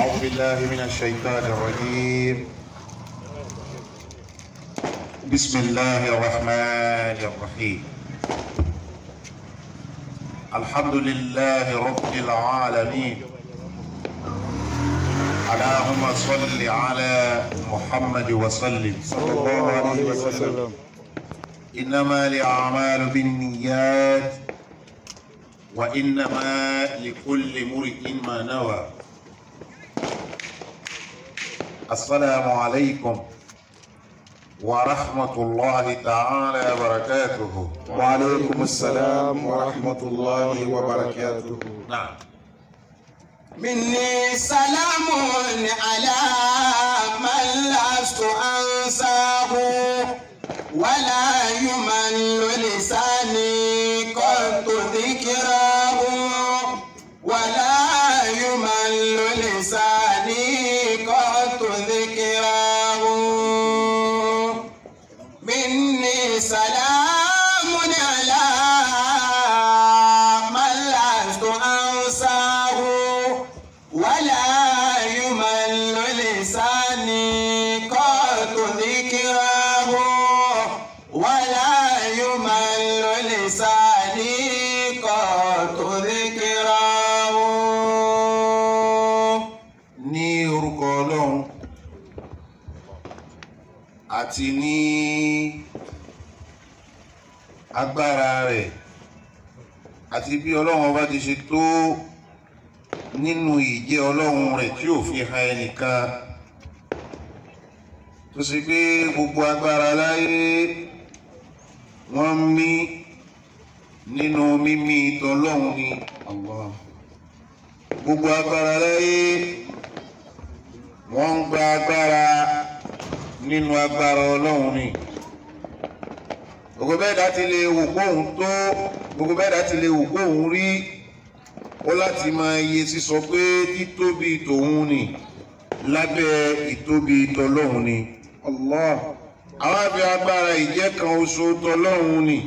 أعوذ بالله من الشيطان الرجيم بسم الله الرحمن الرحيم الحمد لله رب العالمين اللهم صل على محمد وسلم صلى الله عليه وسلم إنما الأعمال بالنيات وإنما لكل امرئ ما نوى السلام عليكم ورحمة الله تعالى وبركاته وعليكم السلام ورحمة الله وبركاته نعم مني سلام على من لست أنساه ولا يمل لساني قط ذكراه ولا يمل لساني قط ذكراه مني سلام على من لست أنساه ولا يمل لساني قط ذكراه ولا يمل لساني قط ذكراه ní orúkọ ọlọ́run àti ní agbára rẹ̀ àti bí ọlọ́run ọba ti ṣe tó nínú ìjẹ́ ọlọ́run rẹ̀ tí ò fi han ẹnìkan tó ṣe pé gbogbo agbára láyé wọ́n ń mí nínú mímí tọlọ́run ni Allah gbogbo agbára láyé wọ́n ń gba agbára nínú agbára ọlọ́run ni gbogbo bẹ́ẹ̀ dá ti lè wò kóhun tó gbogbo bẹ́ẹ̀ dá ti lè wò kóhun rí ó láti máa iye sísọ pé títóbi tòun ni lábẹ́ ìtóbi tọlọ́run ni Allah àwọn àfi agbára ìjẹ́ kan oṣù tọlọ́run ni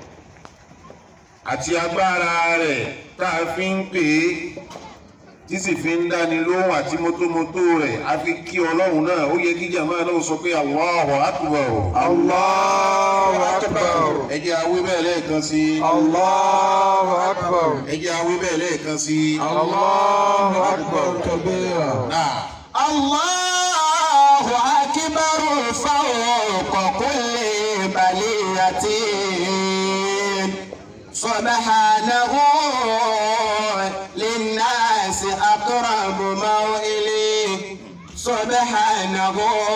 àti agbára rẹ̀ tá a fi ń pè é tí sì fi ń dáni lóhùn àti mótómótó rẹ̀ a fi kí ọlọ́run náà ó yẹ kí jàmáà náà sọ pé Allahu Akbar الله أكبر ẹ jẹ́ awí bẹ́ẹ̀ lẹ́ẹ̀kan sí i الله أكبر ẹ jẹ́ awí bẹ́ẹ̀ lẹ́ẹ̀kan sí i الله أكبر كبيرا náà الله أكبر فوق كل بلية سبحانه للناس أقرب موئلي سبحانه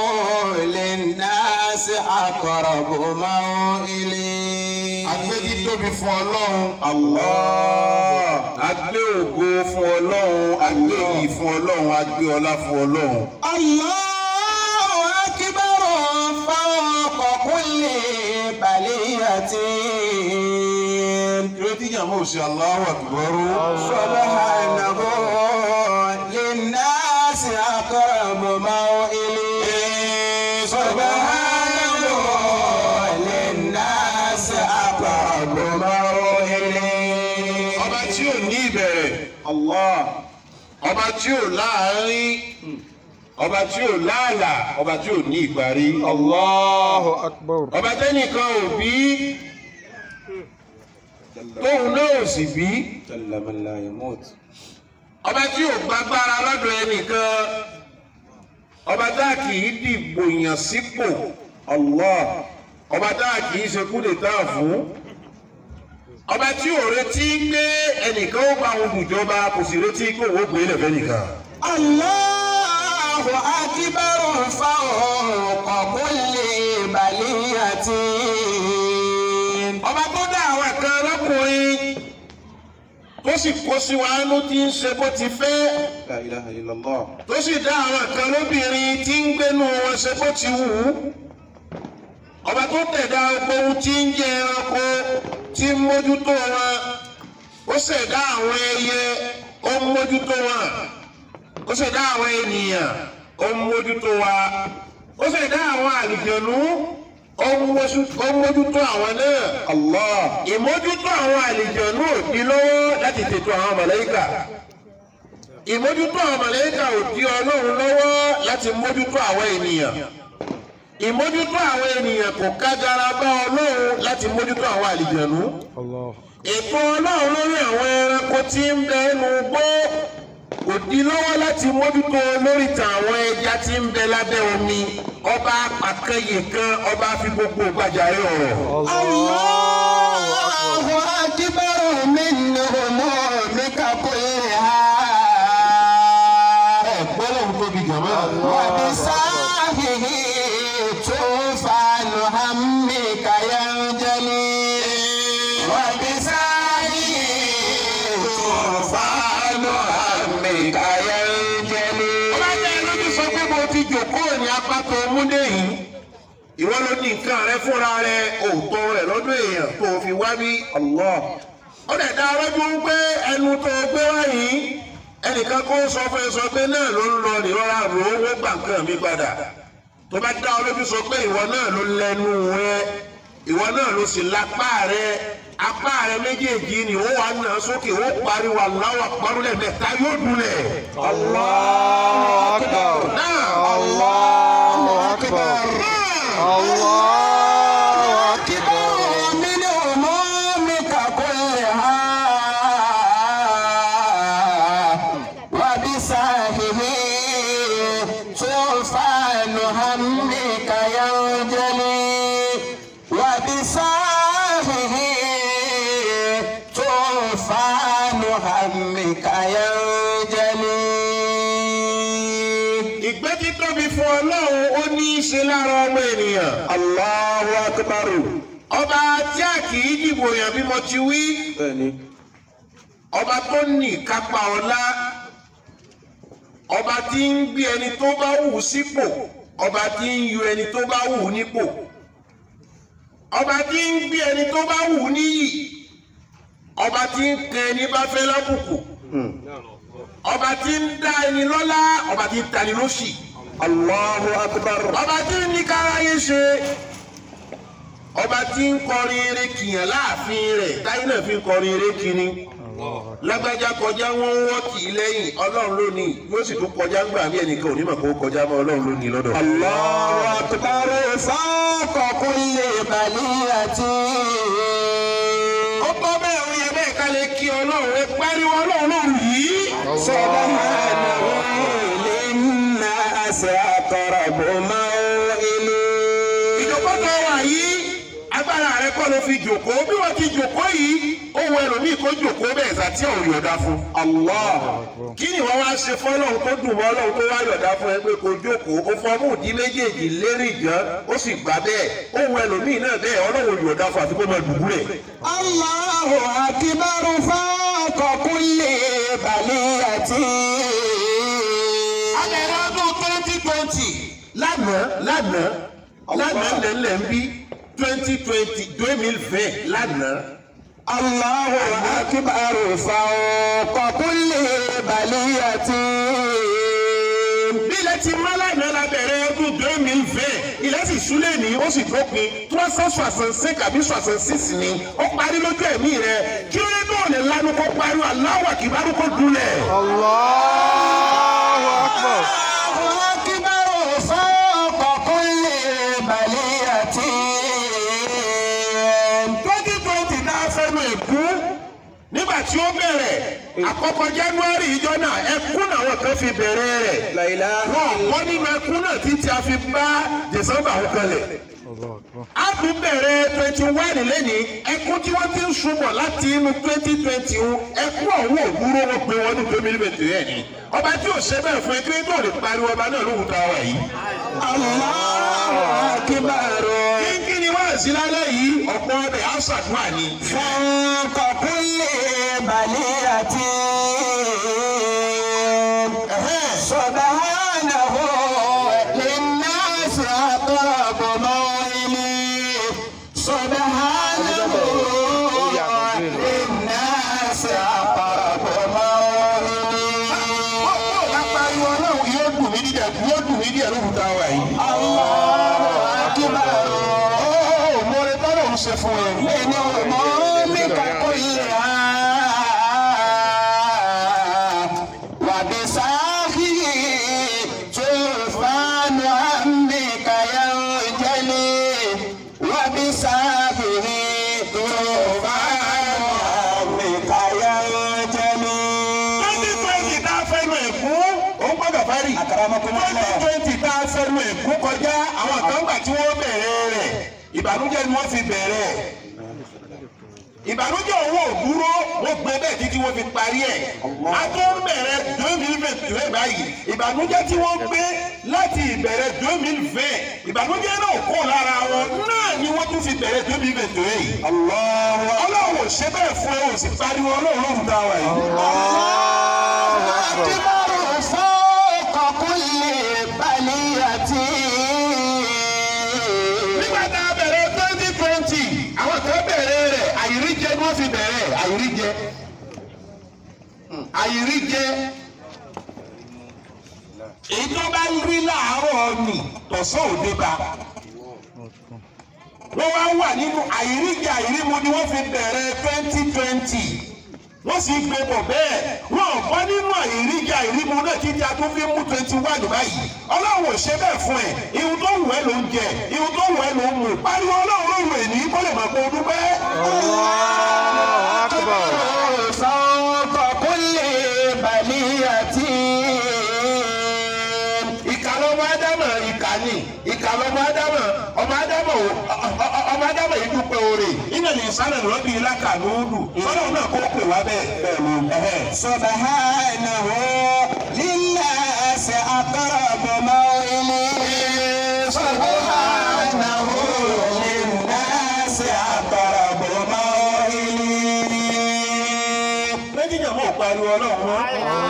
للناس أقرب موئلي agbẹ́jí tóbi fún ọlọ́run Allah agbé ògo fún ọlọ́run agbé iyì fún ọlọ́run agbé ọlá fún ọlọ́run الله أكبر فوق كل بلية ìrètí jàmọ́ ò sí Allahu Akbar سبحانه للناس أقرب موئلي سبحانه للناس أقرب موئلي ọba tí ò ní ìbẹ̀rẹ̀ Allah ọba tí ò láàárín ọba tí ò láàlà ọba tí ò ní ìparí الله أكبر ọba tẹ́nìkan ò bí tóun náà ò sì bí جل من لا يموت ọba tí ò gbàgbára lọ́dọ̀ ẹnìkan ọba tá a kì í dìbò yàn sípò Allah ọba tá a kì í ṣe kúlè tá a fún ọba tí ò retí pé ẹnìkan ó bá òun dùjọba kò sì retí pé òun ó gbé lẹ̀fẹ́ nìkan. الله أكبر فوق كل بلية ọba tó dá àwọn kan lọ́kùnrin tó sì kó sí wa ló ti ń ṣe bó ti fẹ́ لا إله إلا الله tó sì dá àwọn kan lóbìnrin tí ń gbénu wọn ṣe bó ti wù ú ọba tó tẹ̀dá gbogbo ohun tí ń jẹ ẹranko tí ń mójútó wọn ó ṣẹ̀dá àwọn ẹyẹ ó ń mójútó wọn ó ṣẹ̀dá àwọn ènìyàn ó ń mójútó wa ó ṣẹ̀dá àwọn àlùjọ̀nú ó ń mójú- ó ń mójútó àwọn náà الله ìmójútó àwọn àlùjọ̀nú ò di lọ́wọ́ láti tètò àwọn màláíkà ìmójútó àwọn màlẹ́kà ò di ọlọ́run lọ́wọ́ láti mójútó àwọn ènìyàn ìmójútó àwọn ènìyàn kò kágara bá ọlọ́run láti mójútó àwọn àlìjẹ̀nú ètò ọlọ́run lórí àwọn ẹranko tí ń bẹ ẹnu gbó kò di lọ́wọ́ láti mójútó lórí tàwọn ẹja tí ń bẹ lábẹ́ omi ọba àkànyè kan ọba fi gbogbo gbàjáre ọ̀rọ̀. Allahu akbar min umumika kulliha. gbọ́dọ̀ tóbi jàmá. Wa bisahihi tufanu hammika yanjali. Wa bisahihi tufanu hammika yanjali. ọba jẹ́ lójú sọ pé mo ti jòkóò ní apá tó múdé yìí ìwọ ló ní nǹkan rẹ fúnra rẹ òótọ́ rẹ lọ́dún èèyàn tó o fi wá bí Allah ó dẹ̀ dá lójú pé ẹnu tó o gbé wá yìí ẹnìkan kó sọ fún ẹ sọ pé náà ló ń lọ nìrora rò ó wó gbà nǹkan mi padà tó bá dá ọ lójú sọ pé ìwọ náà ló lẹ́nu rẹ ìwọ náà ló sì lápá rẹ apá rẹ méjèèjì ni ó wà náà sókè ó pariwo aláwọ parúlẹ mẹ́ta yóò dúlẹ̀. Allahu Akbar. náà Allahu Akbar. Allahu Akbar. من همومك كلها وبساهه طوفان همك ينجلي وبساهه طوفان همك ينجلي ìgbé tí tóbi fún ọlọ́run ó ní í ṣe lára ọmọ ènìyàn. Allahu Akbar. ọba tí a kì í dìbò yàn bí mo ti wí. Bẹ́ẹ̀ni. ọba tó ní ìkápá ọlá. ọba tí ń gbé ẹni tó bá wù ú sípò. ọba tí ń yọ ẹni tó bá wù ú nípò. ọba tí ń gbé ẹni tó bá wù ú níyì. ọba tí ń kan ẹni bá fẹ́ lábùkù. ọba tí ń dá ẹni lọ́lá ọba tí ń tani lóṣì. Allahu Akbar. ọba tí ń ní káráyé ṣe ọba tí ń kọrin eré kìyàn láàfin rẹ̀ táyé náà fi ń kọrin eré kiri lágbájá kọjá wọn ń wọ́ kì í lẹ́yìn ọlọ́run ló ní yóò sì tún kọjá ńgbà bí ẹnìkan ò ní mọ̀ kó kọjá mọ́ ọlọ́run ló ní lọ́dọ̀. الله أكبر فوق كل بلية ó tọ́ bẹ́ẹ̀ ó yẹ bẹ́ẹ̀ ká lè kí ọlọ́run ẹ pariwo ọlọ́run lóru yìí. سبحانه للناس أقرب موئل ìjòkó tó wà yìí agbára rẹ kọ́ ló fi jòkó bí wọ́n ti jòkó yìí ó wọ ẹlòmíì kó jòkó bẹ́ẹ̀ sàtí ọ̀hún yọ̀dá fún. Allah kí ni wọ́n wá ṣe fọ́lọ́hún tó dùn mọ́ ọlọ́hún tó wá yọ̀dá fún ẹ pé kó jókòó ó fọ́ mú ìdí méjèèjì lérí ìjàn ó sì gbà bẹ́ẹ̀ ó wọ ẹlòmíì náà bẹ́ẹ̀ ọlọ́hún yọ̀dá fún àti kó máa dùbú rẹ̀. الله أكبر فوق كل بلية abẹ́rẹ́ ọdún twenty twenty lánàá lánàá lánàá lẹ́lẹ̀ ń bí twenty twenty deux mille vingt lánàá. الله أكبر فوق كل بلية bí ilẹ̀ ti má lánàá la bẹ̀rẹ̀ ọdún deux mille vingt ilẹ̀ sì súlẹ̀ ní ó sì dópin trois cent soixante cinq àbí soixante six ni ó parí lójú ẹ̀mí rẹ̀ kí ló dé tó lè lanu kó pariwo Allahu Akbar kó dúlẹ̀. Allahu Akbar. الله أكبر فوق كل بلية twenty twenty náà fẹ́nu ẹ̀kú nígbà tí ó bẹ̀rẹ̀ àkọ́kọ́ January ìjọ náà ẹkún làwọn kan fi bẹ̀rẹ̀ rẹ̀ wọn kọ́ nínú ẹkún náà títí a fi bá December ó kalẹ̀. a tún bẹ̀rẹ̀ twenty one lẹ́ni ẹkún tí wọ́n ti ń sunbọ̀ láti inú twenty twenty o ẹkún ọ̀hún òwúrọ̀ wọn pé wọ́n ní tó mílímẹ̀tì rẹ̀ ni ọba tí ò ṣe bẹ́ẹ̀ fún ẹgbẹ́ tó lè pariwo ọba náà lóhùn tá a wà yìí. الله أكبر kínkín ni wọ́n sí lálẹ́ yìí ọ̀pọ̀ ọbẹ̀ á ṣàdúrà ni. فوق كل بلية سبحانه للناس أقرب موئل سبحانه للناس أقرب موئل ọ̀pọ̀ lápariwo ọlọ́run yóò dùn mí dídẹ̀ yóò dùn mí díẹ̀ lóhùn tá a wà yìí. الله أكبر ó mo rẹ tọ́lọ̀ ń ṣe fún ẹ. من همومك كلها gàfárì. Akramakumullah. twenty twenty tá a fẹnu ẹ̀kú kọjá àwọn kan gbà tí wọ́n bẹ̀rẹ̀ rẹ̀ ìbànújẹ́ ni wọ́n fi bẹ̀rẹ̀ ìbànújẹ́ owó òdúró wọ́n gbé bẹ́ẹ̀ títí wọ́n fi parí ẹ̀ a tó ń bẹ̀rẹ̀ deux mille vingt deux báyìí ìbànújẹ́ tí wọ́n gbé láti ìbẹ̀rẹ̀ deux mille vingt ìbànújẹ́ náà kó lára wọn náà ni wọ́n tún fi bẹ̀rẹ̀ deux mille vingt deux yìí ọlọ́run ò ṣe bẹ́ẹ̀ fún ẹ ò sì pariwo ọlọ́run lóhùn tá a wà yìí. أكبر فوق كل بلية nígbà tá a bẹ̀rẹ̀ twenty twenty àwọn kan bẹ̀rẹ̀ rẹ̀ àyíríjẹ ni wọ́n fi bẹ̀rẹ̀ àyíríjẹ àyíríjẹ èyí tó bá rí láàárọ̀ nì tọ̀sán òde bá wọ́n wá wà nínú àyíríjẹ àyírímu ni wọ́n fi bẹ̀rẹ̀ twenty twenty wọ́n sì gbé bọ̀ bẹ́ẹ̀ wọ́n ò bọ́ nínú àyíríjẹ àyírímu náà títí a tún fi mú twenty one báyìí ọlọ́run ò ṣe bẹ́ẹ̀ fún ẹ̀ ihun tó wù ẹ́ ló ń jẹ ihun tó wù ẹ́ ló ń mú pariwo ọlọ́run ló wù ẹ́ ní kó lè mọ̀ pé o dúpẹ́. الله أكبر فوق كل بلية ìkà lọ́mọ ádámọ̀ ìkà ni ìkà lọ́mọ ádámọ̀ ọmọ ádámọ̀ ò- ọ- ọ- ọmọ ádámọ̀ yìí dúpẹ́ oore iná ní sálẹ̀ lọ́bí lákàlóòdù ọlọ́run náà kó pè wá bẹ́ẹ̀ bẹ́ẹ̀ ló ẹ̀hẹ́. سبحانه للناس أقرب موئل سبحانه للناس أقرب موئل méjì jẹ́ mọ́ pariwo ọlọ́run mọ́.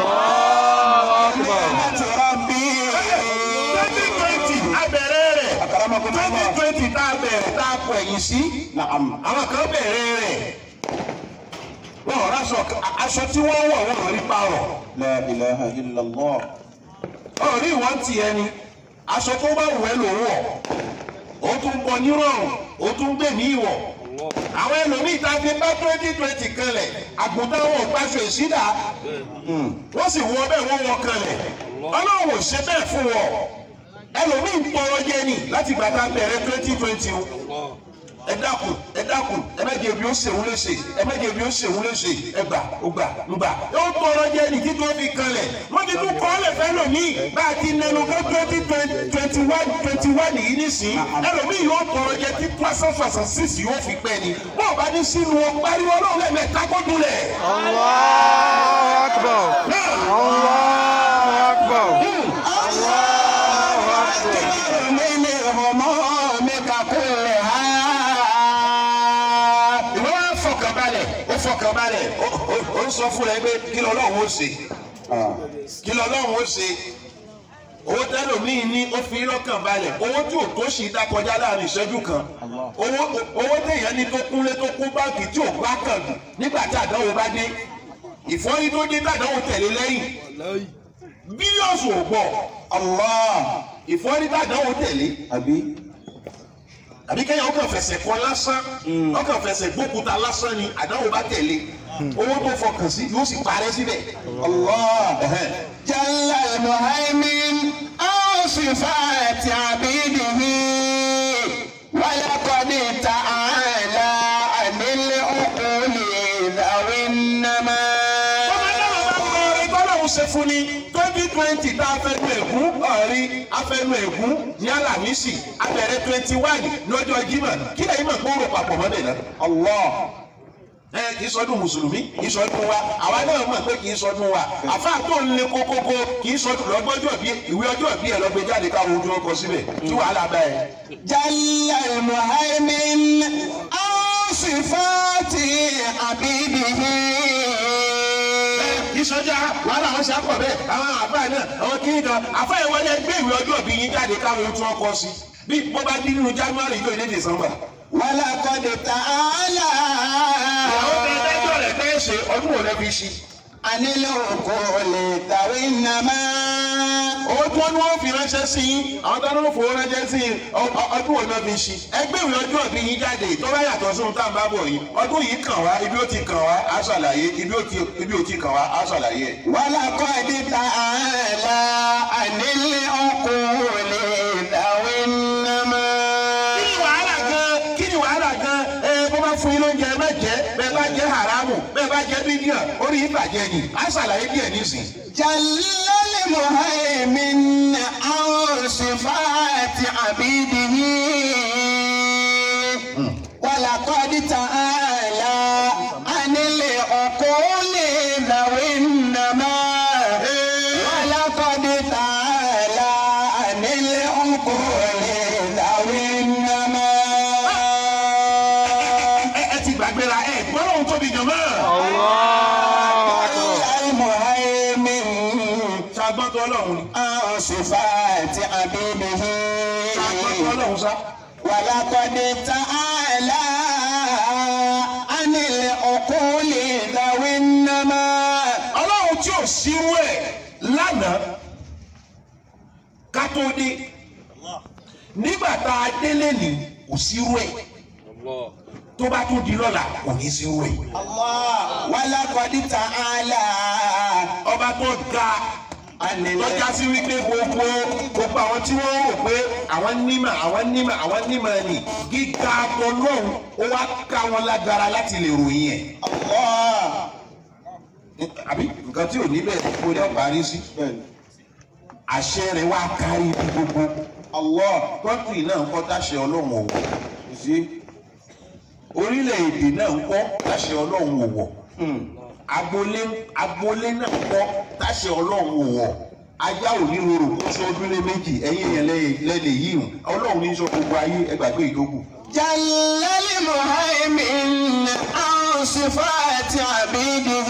نعمة ربي twenty twenty abẹ̀rẹ̀ rẹ̀ أكرمكم twenty الله twenty tá a bẹ̀rẹ̀ tá a kọ ẹ̀yìn sí نعم àwọn kan bẹ̀rẹ̀ rẹ̀ wọ́n ọ̀rọ̀ aṣọ aṣọ tí wọ́n wọ̀ wọ́n rí parọ̀ لا إله إلا الله ọ̀rí ìwọ́n ti ẹni aṣọ tó bá wù ẹ́ ló wọ̀ ó tún bọ nírọ̀rùn ó tún gbé ní ìwọ̀ àwọn ẹlòmíì tá a fi bá twenty twenty kanlẹ̀ àgùntàn wọn ò gbàṣọ ìṣídà wọ́n sì wọ bẹ́ẹ̀ wọ́n wọ kanlẹ̀ ọlọ́run ò ṣe bẹ́ẹ̀ fún wọn ẹlòmíì ń tọrọ jẹ ni láti gbà tá a bẹ̀rẹ̀ twenty twenty o ẹ dákun ẹ dákun ẹ má jẹ bí ó ṣèwú léṣe ẹ má jẹ bí ó ṣèwú léṣe ẹ gbà ó gbà ó gbà ó tọrọ jẹ ní kí tó fi kanlẹ̀ wọ́n ti tún kọ́ lẹ̀ fẹ́ lòmíì bá a ti nẹnu fún twenty twenty one twenty one yìí nísìnyí ẹlòmíì yóò tọrọ jẹ tí twenty twenty six yóò fi pẹ́ ni bó o bá ní sínú o pariwo ọlọ́run lẹ́mẹ̀ẹ́ta kó dúlẹ̀. الله أكبر الله أكبر الله أكبر من همومك كلها ìwọ wá fọkànbalẹ̀ ó fọkànbalẹ̀ ó- ó- ó ń sọ fún ẹ pé kí lọ́lọ́run ó ṣe kí lọ́lọ́run ó ṣe owó tẹ́lòmíì ní ó fi lọ́kàn balẹ̀ owó tí ò tó ṣì dá kọjá láàrin ìṣẹ́jú kan owó owó téèyàn ní tó kúnlé tó kún báńkì tí ò bá kàn dùn nígbà tí àdánwò bá dé ìfọ́nrí tó dé tàdánwò tẹ̀lé lẹ́yìn bílíọ̀nù ò gbọ́ الله ìfọ́nrí tàdánwò tẹ̀lé أبي àbí kẹ́yìn ọkàn fẹsẹ̀ kọ lásán ọkàn fẹsẹ̀ gbókúta lásán ni àdánwò bá tẹ̀lé owó tó fọkàn sí yóò sì parẹ́ síbẹ̀. الله Ẹ̀hẹ́n. جل المهيمن أو صفات عبيده ولقد تعالى عن العقول ذوي النما tọ́lọ́hún ṣe fún ni twenty twenty tá a fẹ́ lu ègún ọ̀rí afẹ́nu ègún ní alamisi abẹ̀rẹ̀ twenty one lọ́jọ́ Jímọ̀ kí lẹ́yìn mọ̀ kó rò papọ̀ mọ́lẹ̀ náà. الله ẹ kì í sọdún mùsùlùmí kì í sọdún wa àwa náà mọ̀ pé kì í sọdún wa àfa tó ń lé kókókó kì í sọdún lọ́gbọ́jọ́ bí ìwé ọjọ́ bí ẹ lọ gbé jáde káwọn ojú ọkọ síbẹ̀ tí wàhálà bá ẹ. جل المهيمن أو صفات عبيده kì í sọjá wàhálà wọn ṣe àpọ̀ bẹ́ẹ̀ àwọn àbá náà àwọn kìíní kan àfa ẹ̀ wọlé gbé ìwé ọjọ́ bí yín jáde káwọn ojú ọkọ sí bí bó bá dín nínú January yóò ní December. ولقد تعالى àwọn tẹ ẹjọ́ rẹ̀ tẹ́ ṣe ọdún wo lẹ́ fi ṣí. عن العقول ذوي النما owó tí wọ́n ní wọ́n fi ránṣẹ́ sí yín àwọn tó ní wọ́n fowó ránṣẹ́ sí yín ọ- ọ- ọdún wo lẹ́ fi ṣí. ẹgbẹ́ ìwé ọjọ́ bí yín jáde tó bá yàtọ̀ sí ohun tá à ń bá bọ̀ yìí ọdún yìí kàn wá ibi ó ti kàn wá á ṣàlàyé ibi ó ti ibi ó ti kàn wá á ṣàlàyé ẹ̀. ولقد تعالى عن العقول ذوي النما kí ni wàhálà gan kí ni wàhálà gan ẹ bó bá fún yín lóúnjẹ ẹ má jẹ bẹ́ẹ̀ bá jẹ haramu bẹ́ẹ̀ bá jẹ bídíà orí yín bàjẹ́ ni á ṣàlàyé díẹ̀ nísìn. جل المهيمن gbọ́tọ̀ ọlọ́run ni عن صفات عبيده ká gbọ́tọ̀ ọlọ́run sá. ولقد تعالى عن العقول ذوي النما ọlọ́run tí ò sírú ẹ̀ lánàá ká tó dé nígbà tá a délé ní kò sírú ẹ̀ tó bá tún di lọ́la kò ní sírú ẹ̀. الله ولقد تعالى ọba tó ga عن tọ́já sí wípé gbogbo gbogbo àwọn tí wọ́n rò pé àwọn nímọ̀ àwọn nímọ̀ àwọn nímọ̀ ni gíga tọlọ́hún ó wá ká wọn lágara láti lè ròyìn ẹ̀. الله àbí nǹkan tí ò ní bẹ́ẹ̀ kó lè parí sí. àṣẹ rẹ̀ wá kárí ibi gbogbo. الله kọ́ńtì náà ń kọ́ táṣẹ ọlọ́run ò wọ̀. sí orílẹ̀-èdè náà ń kọ́ táṣẹ ọlọ́run ò wọ̀. agboolé agboolé náà ń kọ́ táṣẹ ọlọ́run ò wọ̀. ajá ò ní rorò kó sọ ọdún lé méjì ẹ̀yìn èèyàn lẹ́lẹ̀ yìí hùn ọlọ́run ní sọ gbogbo ayé ẹgbàgbé ìdókù. جل المهيمن عن صفات عبيده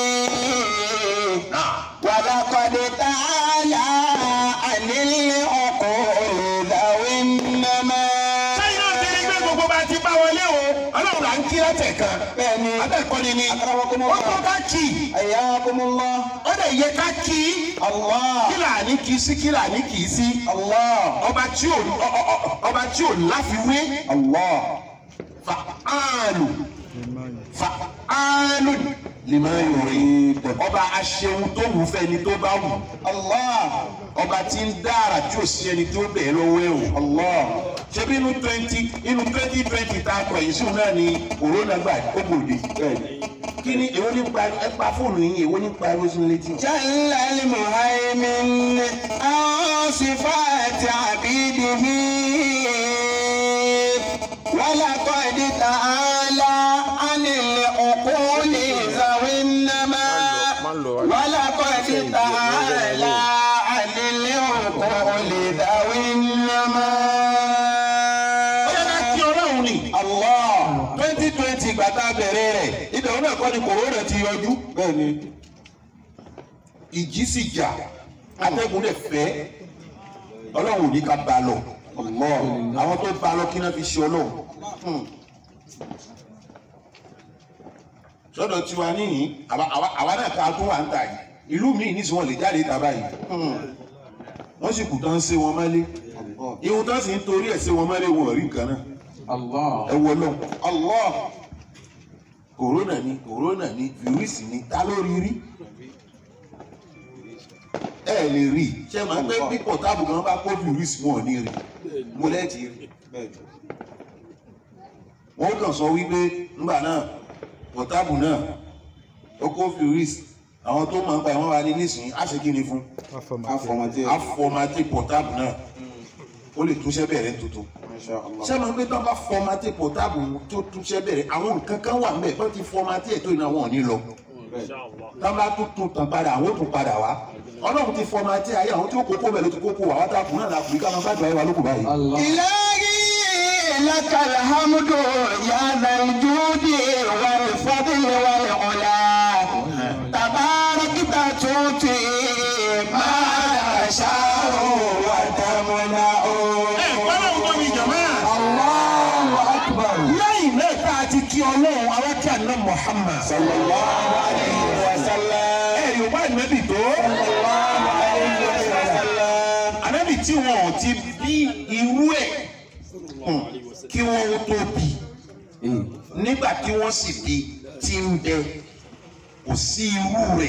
ولقد تعالى عن العقول ذوي النما sẹ́yìn náà ti rí pé gbogbo bá ti bá wọlé o ọlọ́run là ń kí látẹ̀ kan. bẹ́ẹ̀ni abẹ́ẹ̀kọ́ni ni Akramakum wọ́n Allah. kọ́ ká kì í حياكم الله ó lè yẹ ká kì í الله kílà ní kì í sí kílà ní kì í sí الله ọba tí ò ọ- ọ- ọ- ọba tí ò láfiwé الله fa'alu fa'alu lima yurid ọba aṣeun tó wù fẹ́ni tó bá wù الله ọba tí ń dára tí ò sí ẹni tó bẹ̀ẹ́ lọ́wọ́ ẹ̀ o الله ṣebí inú twenty inú twenty twenty tá a kọ yìí sùn náà ni corona gbà ó gbòde kí ni èwo ní pa ẹ pa fóònù yín èwo ní pa ẹrú sínú létí. جل المهيمن عن صفات عبيده ولقد تعالى عن العقول ذوي النما ولقد تعالى عن العقول ذوي النما ó yẹ ká kí ọlọ́run ni الله twenty twenty ìgbà tá a bẹ̀rẹ̀ rẹ̀ ibẹ̀ òun náà kọ́ ni corona ti yọjú. بني ìjì sì jà atẹ́gùn lè fẹ́ ọlọ́run ò ní ká ba lọ الله àwọn tó ba lọ kí náà fi ṣe ọlọ́run. sọ́dọ̀ tiwa níyìn àwa àwa- àwa náà ká tó wà ń tà yìí ìlú míì ní sùn wọn lè jáde tà báyìí wọ́n sì kù tán ṣe wọn mọ́lé ihun tán sì ń torí ẹ̀ ṣe wọn mọ́lé wọn ò rí nǹkan náà الله ẹ wọ lọ Allah corona ni corona ni fìrísì ni ta ló rí rí ẹ lè rí ṣé máa ń pẹ́ bí pọ̀tábù kan bá kó fìrísì wọn ò ní rí mo lẹ́ẹ̀tì rí wọ́n kàn sọ wípé ńgbà náà pọ̀tábù náà ó kó fìrísì àwọn tó máa ń pa ìwọ́n wa ní nísìnyí á ṣe kí ni fún á fọmatì pọ̀tábù náà ó lè túnṣẹ́ bẹ̀rẹ̀ tuntun ṣé máa ń pẹ́ tó bá fọmatì pọ̀tábù tó túnṣẹ́ bẹ̀rẹ̀ àwọn nǹkan kan wà mẹ́ẹ̀ tó ti fọmatì ẹ̀ tó iná wọn ò ní lọ tá bá tún tún tàn padà àwọn ò tún padà wá ọlọ́run ti fọmatì ayé àwọn tí ó kókó bẹ̀ ló ti kókó wà wá tá a kùn náà la kùn ká máa bá gbà yẹn wá lókun báyìí. إلهي لك الحمد يا ذا الجود والفضل والعلا تباركت تؤتي ما تشاء وتمنع ẹ gbọ́dọ̀ ń tóbi jọ̀mọ́. الله أكبر lẹ́yìn náà tá a ti kí ọlọ́run alákẹ́ àná Muhammad. صلى الله عليه وسلم ẹ yorùbá ìnábì tó. الله عليه وسلم ànábì tí wọn ò ti bí irú ẹ̀ hùn, kí wọ́n ó tó bí nígbà tí wọ́n sì bí tí ń bẹ kò sí irú rẹ̀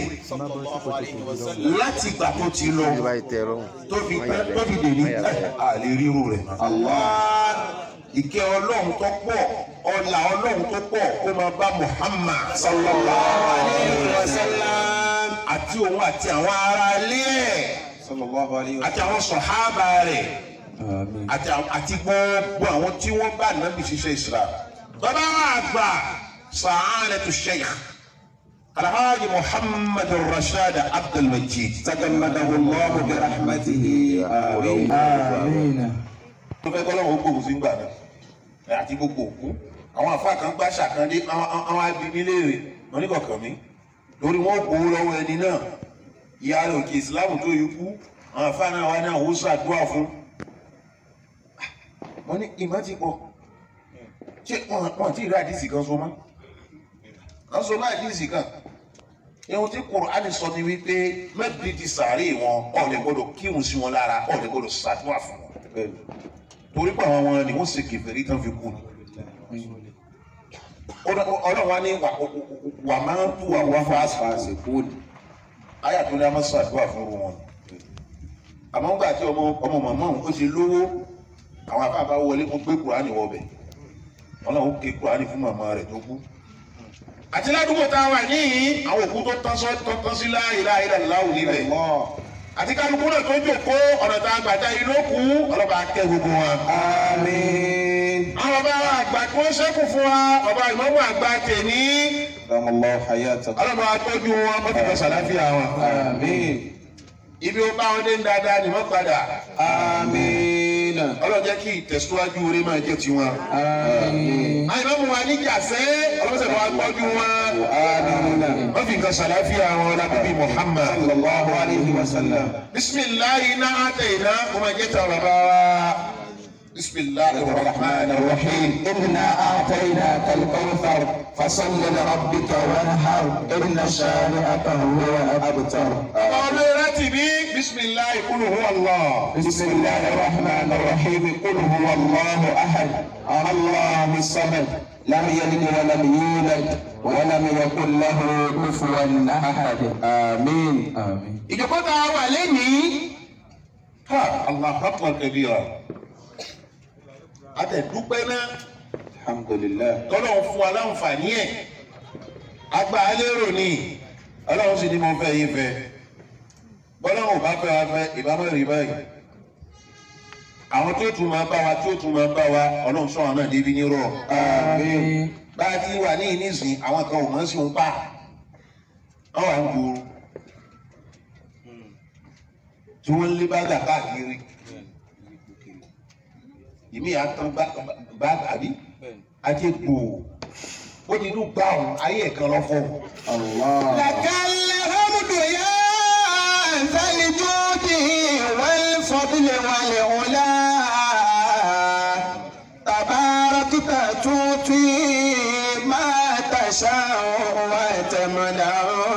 láti ìgbà tó ti lọ tó fi pẹ́ tó fi dè ní àlè ríru rẹ̀ mọ́. ìkẹ́ ọlọ́run tó pọ̀ ọlà ọlọ́run tó pọ̀ kó máa bá Muhammad sallallahu alayhi wa sallam àti òun àti àwọn ará ilé ẹ̀ صلى الله عليه àti àwọn sọ̀hábà rẹ̀ àti àwọn- àti gbogbo àwọn tí wọ́n bá nàbì ṣiṣẹ́ Islam. bàbá wa àgbà sa'adatu sheikh alhaji muhammad rashad abdulmajid tagammadahu allah bi rahmatihi amin. آمين wọ́n fẹ́ kọ́lọ́wọ́ ó gbòòrò sí gbà náà ẹ̀ àti gbogbo òkú àwọn àfa kan gbá ṣàkàndé àwọn abimi léèrè wọn ní kọ̀ọ̀kan mi lórí wọn gbowó lọ́wọ́ ẹni náà ìyá rẹ̀ òkè ìsìláàmù tó yí kú àwọn afáàná wa ní àwọn oṣù àdúrà fún wọ́n ní ìmọ̀ ti pọ̀ ṣé wọ́n wọ́n ti rí àdìsí kan so mọ́ wọ́n so mọ́ àdìsí kan ihun tí Kùránì sọ ni wípé mẹ́bí ti sàárè wọn ọ̀lẹ́ gbọ́dọ̀ kírun sí wọn lára ọ̀lẹ́ gbọ́dọ̀ ṣàdúrà fún wọn torí pé àwọn wọn ni wọ́n ṣe kèfèrí tán fi kú ni ọlọ́run wa ní wà máa ń tú àwọn fáṣí kú ni ayé àtúndì a máa ṣàdúrà fún wọn àmọ́ ńgbà tí ọmọ ọmọ màmá òun ó ṣe lówó àwọn afáàbá wọlé wọn gbé Kùránì wọbẹ̀ wọn náà ó ké Kùránì fún màmá rẹ̀ tó kú àti ládùúgbò tá a wà níyìn àwọn òkú tó tán sọ tó tán sí láàyè láàyè láàwù níbẹ̀ àti kálukú náà tó jòkó ọ̀nà tá a gbàdá yìí ló kú ọlọ́ba akẹ́ gbogbo wa. Àmín. àwọn bàbá wa àgbà tí wọ́n ṣẹ́kù fún wa bàbá ìmọ̀mọ́ àgbà tèmi Damallahu hayatakum. ọlọ́ba atọ́jú wọn wọ́n ti fẹ́ sàláfíà wọn. Àmín. ibi ó bá wọn dé ń dáadáa ni wọ́n padà Àmín. ọlọ́run jẹ́ kí ìtẹ̀síwájú orí máa jẹ́ tiwọn. Àmín. àìmọ́mọ́ wa níjà sẹ́ ọlọ́sẹ̀ bá wa tọ́jú wọn. Àmín. wọ́n fi nǹkan sàláfíà wọn lábíbí Muhammad. Sallallahu alayhi wa sallam. bisimilahi iná àtẹ̀yìnà kò máa jẹ́ tàwọn bàbá wa. bisimilahi rahman rahim. إنا أعطيناك الكوثر فصل لربك وانحر إن شانئك هو الأبتر ọmọ rẹ ti bí bisimilahi kúlù hu allah. بسم الله الرحمن الرحيم قل هو الله أحد الله الصمد لم يلد ولم يولد ولم يكن له كفوا أحد آمين آمين ìjọba tá a wà lẹ́nìí. ha allah akbar kabira. a tẹ̀ dúpẹ́ náà الحمد لله tọ́lọ́run fún wa láǹfààní ẹ̀ agba alérò ni ọlọ́run sì ni mo fẹ́ yín fẹ́ bọ́lọ́run ò bá fẹ́ wa fẹ́ ìbámu rí báyìí àwọn tó tún máa bá wa tó tún máa bá wa ọlọ́run sọ̀rọ̀ náà débi nírọ̀ آمين bá a ti wà ní ìnísìn àwọn kan ò mọ̀ sí òun pa wọ́n wà ń gbòòrò tí wọ́n ń lé bágà káàkiri ìmí àtàn bá àbí ajé gbòò ó ti dún gbà ọ̀hún ayé ẹ̀kan lọ́fọ̀. الله لك الحمد يا ذا الجود والفضل والعلا تباركت تؤتي ما تشاء وتمنع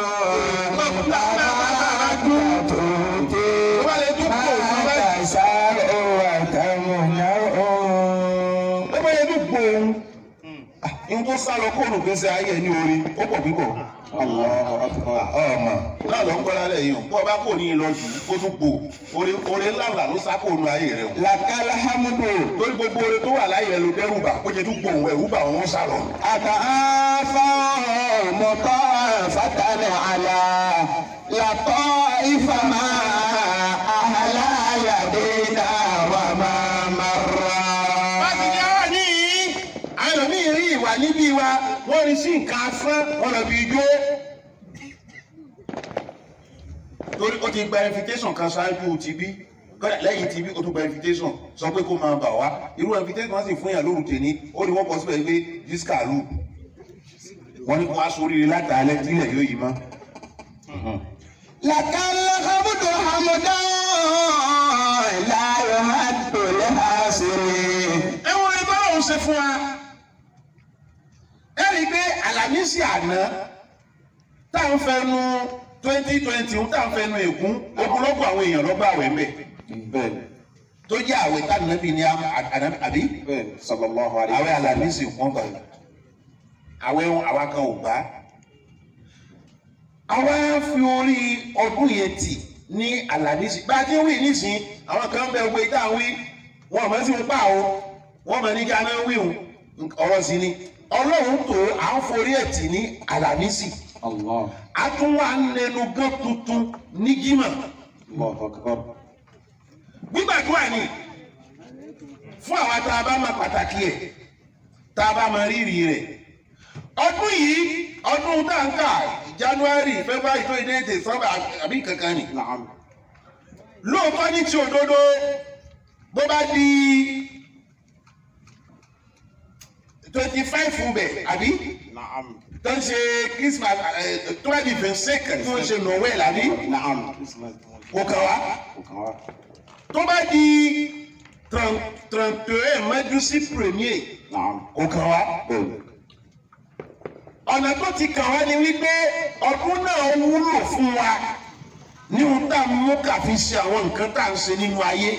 تباركت تؤتي ما تشاء وتمنع ó bá yẹ dún gbòò ihun tó sá lọ kóònù gbèsè ayé ní orí ó pọ̀ pípọ̀. الله أكبر ọmọ náà ló ń gbọ́ lálẹ́ yìí o bó o bá kò ní í lọ jù kó tún gbò orí orí ńláńlá ló sá kóònù ayé rẹ o. لك الحمد torí gbogbo orí tó wà láyé rẹ ló dẹ́rù bà kó jẹ tún gbòò ẹ̀rù bà wọ́n sá lọ. أتعافى مطافة على لطائف ما أهلا يدينا وما مر láti ní àwa ní àwọn míì rí ìwà níbí wa wọ́n rí sí nǹkan asán wọn lọ bí ijó. torí ó ti gba invitation kan ṣáájú ti bí kọ́dà lẹ́yìn ti bí ó tún gba invitation sọ pé kó máa bà wá irú invitation wọn sì fún yàn lóru tèmi ó ní wọ́n kọ síbẹ̀ pé disca lù wọ́n ní kó wá sóríire látàálẹ̀ tílẹ̀ yóò yí mọ́. لك الحمد حمدا لا يهد لحاسرين ẹ wọ́n ẹ bọ́lá òun ṣe fún wa ẹ rí i pé àlàmísì àná tá à ń fẹnu twenty twenty tá à ń fẹnu ègún ogunlọ́gbọ̀ àwọn èèyàn lọ́gbà àwẹ̀ ń bẹ̀ بل tó jẹ́ àwẹ̀ tá nàbí ní àbí بل صلى الله عليه àwẹ̀ àlàmísì wọ́n gbà yìí àwẹ̀ wọn àwa kan ò gbà àwa fi orí ọdún yẹn tì ní àlàmísì bá a ti ń wí nísìnyí àwọn kan bẹ gbé tá à ń wí wọn àmọ́ sí wọn pa o wọn mọ̀ ní gánà wí o ọ̀rọ̀ sí ni ọlọ́run tó à ń forí ẹ̀ tì ní àlàmísì الله a tún wà ń lẹnu gán tuntun ní jímọ̀ الله أكبر gbígbàdúrà ni fún àwa tá a bá máa pàtàkì ẹ̀ tá a bá máa rírì rẹ̀ ọdún yìí ọdún táǹkà january february tó ilé èdè sọ́ba àbí kankan ni نعم lóòótọ́ ní ti òdodo bó bá di twenty five fún bẹ̀ àbí نعم tó ń ṣe christmas ẹ, tó bá di fẹsẹ̀kẹ̀ tó ń ṣe noel àbí Naam. kò kàn wá Kò kàn wá. tó bá di trente et un mẹ́dúsí premier Naam. kò kàn wá Bẹ́ẹ̀ni. ọ̀nà tó ti kàn wá ni wípé ọdún náà wúlò fún wa ní ohun tá a mú kàfi ṣe àwọn nǹkan tá à ń ṣe nínú ayé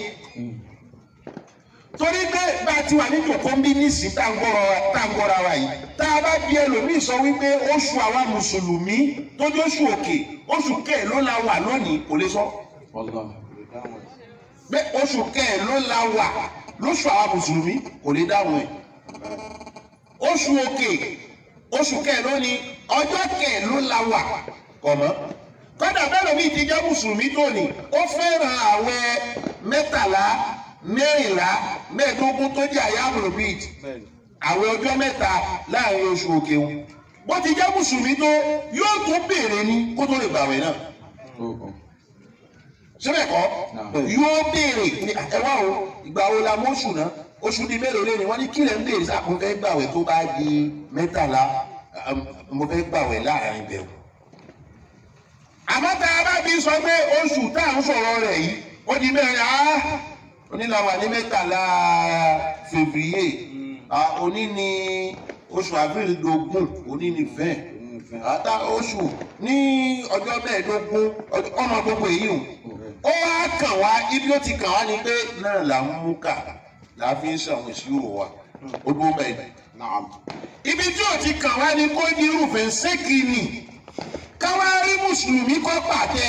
torí pé bá a ti wà ní jòkó ń bí nísìnyí tá à ń gbọ́ra wa tá à ń gbọ́ra wa yìí tá a bá bí ẹlòmíì sọ wípé oṣù àwa mùsùlùmí tó jẹ́ oṣù òkè oṣù kẹ́ẹ̀ ló la wà lónìí kò lè sọ Wallahi. pé oṣù kẹ́ẹ̀ ló la wà lóṣù àwa mùsùlùmí kò lè dáhùn ẹ̀ oṣù òkè oṣù kẹ́ẹ̀ ló ní ọjọ́ kẹ́ẹ̀ ló la wà kọ̀mọ́ kọ́dà bẹ́ẹ̀ lómi ti jẹ́ mùsùlùmí tó ní ó fẹ́ràn àwẹ̀ mẹ́tàlá mẹ́rìnlá mẹ́ẹ̀ẹ́dógún tó jẹ́ àyàmùrù bíi àwẹ̀ ọjọ́ mẹ́ta láàrin oṣù òkè wọn bó ti jẹ́ mùsùlùmí tó yóò tún béèrè ní kó tó lè gbàwẹ̀ náà Oh, oh. síbẹ̀ kọ́ Náà. yóò béèrè ní ẹ wá o ìgbà wo la mọ́ṣù náà oṣù di mélòó lé ní wọ́n ní kí lẹ́ ń béèrè sáà mo fẹ́ gbàwẹ̀ tó bá di mẹ́tàlá um, mo fẹ́ gbàwẹ̀ láàrin bẹ̀rù. àmọ́ tá a bá bí sọ pé oṣù tá à ń sọ̀rọ̀ rẹ̀ yìí ó di mẹ́rin á onílàwà ní mẹ́tàlá fèvrier ah, òní ni oṣù avril dogun òní ni fẹ́ẹ̀ àtà oṣù ní ọjọ́ mẹ́ẹ̀ẹ́dógún ọjọ́- ọmọ gbogbo èyí o ó wá kàn wá ibi ó ti kàn wá ni pé náà là ń mú kà là á fi ń ṣàwọn ìṣirò wa ó dúró bẹ́ẹ̀ Naam. ibi tí ò ti kàn wá ni kó ní irúfẹ́ ṣéèkì nì káwá rí mùsùlùmí kọ́ pàtẹ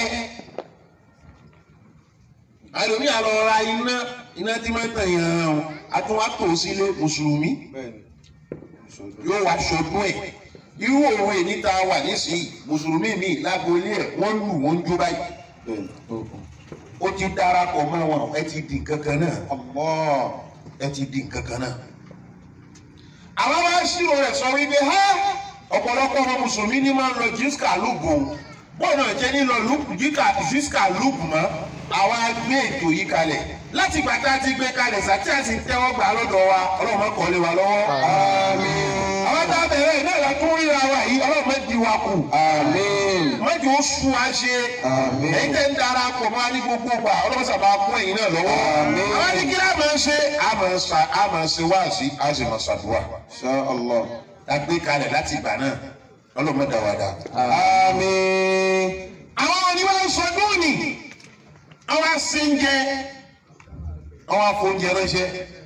àlòmí àlọ́ ra iná iná tí máa ń tàn yàn án a tún wá tò sílé mùsùlùmí Bẹ́ẹ̀ni. yóò wá ṣọdún ẹ̀ irú òun èyí tá a wà nísìnyí mùsùlùmí mi lágbo ilé ẹ̀ wọ́n lù wọ́n ń jó báyìí Bẹ́ẹ̀ni. Oh, oh. ó ti darapọ̀ mọ́ wọn ẹ ti di nǹkan kan náà Allah ẹ ti di nǹkan kan náà. àwọn wá ṣírò rẹ̀ sọ wípé ha ọ̀pọ̀lọpọ̀ ọmọ mùsùlùmí ní máa ń lọ jíṣkà lùbù bọ́ọ̀nù ẹ̀jẹ̀ nílò jíṣkà lùbù mọ́ àwa gbé ètò yìí kalẹ̀ láti gbà tá a ti gbé kalẹ̀ sàtí àti tẹ́wọ́ gbà lọ́dọ̀ wa ọlọ́run má kọ́ lé wa lọ́wọ́. Àmín. àwọn tá a bẹ̀rẹ̀ iná ìlà tó ń ríra wa yìí ọlọ́run má di wa kù Àmín. mọ́jú ó sún wa ṣe Àmín. èyí tẹ́ ń dara pọ̀ mọ́ ní gbogbo gbà ọlọ́run sábà kún ẹ̀yìn náà lọ́wọ́. Àmín. àwọn ní kí lá máa ń ṣe a máa ń sa a máa ń ṣe wáàsí a sì máa ṣàdúrà. Insha Allah. la gbé kalẹ̀ láti ìgbà náà ọlọ́run má dá wa dá. Àmín. àwọn oníwà ń sọdún ni àwọn aséńjẹ àwọn afóúnjẹ ránṣẹ́.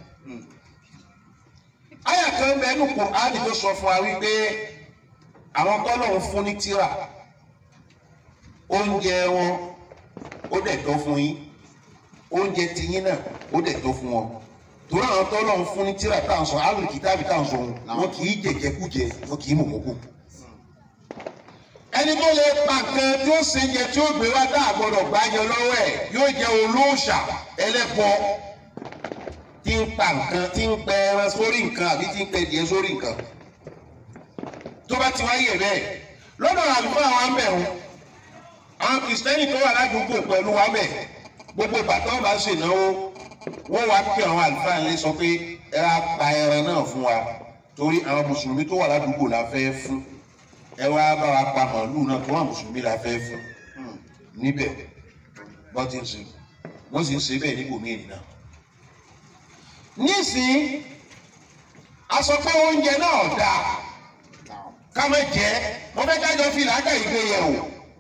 àyà kan bẹ ẹnu Kùránì tó sọ fún wa wípé àwọn tọ́lọ̀ ń fún ní tírà oúnjẹ wọn ó dẹ̀ tó fún yín oúnjẹ tiyín náà ó dẹ̀ tó fún wọn torí àwọn tọ́lọ̀ ń fún ní tírà tá à ń sọ alùpùpù tàbí tá à ń sọ òun àwọn kì í jẹjẹkújẹ wọn kì í mọ̀mọ́kù ẹni tó lè pa nǹkan tí ó ṣe jẹ tí ó gbé wá tá a gbọdọ̀ gbájọ lọ́wọ́ ẹ̀ yóò jẹ olóòṣà ẹlẹ́bọ tí ń pa nǹkan tí ń pẹ ẹran sórí nǹkan àbí tí ń pẹ díẹ̀ sórí nǹkan tó bá ti wáyé bẹ́ẹ̀ lọ́dọ̀ àlùfáà wa ń bẹ̀ wọn àwọn kìrìsìtẹ́nì tó wà ládùúgbò pẹ̀lú wa bẹ̀ gbogbo bàtà ọba ṣènáwó wọ́n wá pé àwọn àlùfáà lè sọ pé ẹ á pa ẹran náà fún wa torí àwọn mùsùlùmí tó wà ládùúgbò la fẹ́ fún ẹ wá bá wa pa màálù náà tó wà mùsùlùmí la fẹ́ fún níbẹ̀ wọ́n ti ń ṣe wọ́n sì ń ṣe bẹ́ẹ̀ níbòmí ènìyàn. nísìnyí a sọ pé oúnjẹ náà dáa ká má jẹ wọ́n fẹ́ ká jọ fi làákà ìgbé yẹ̀ wò.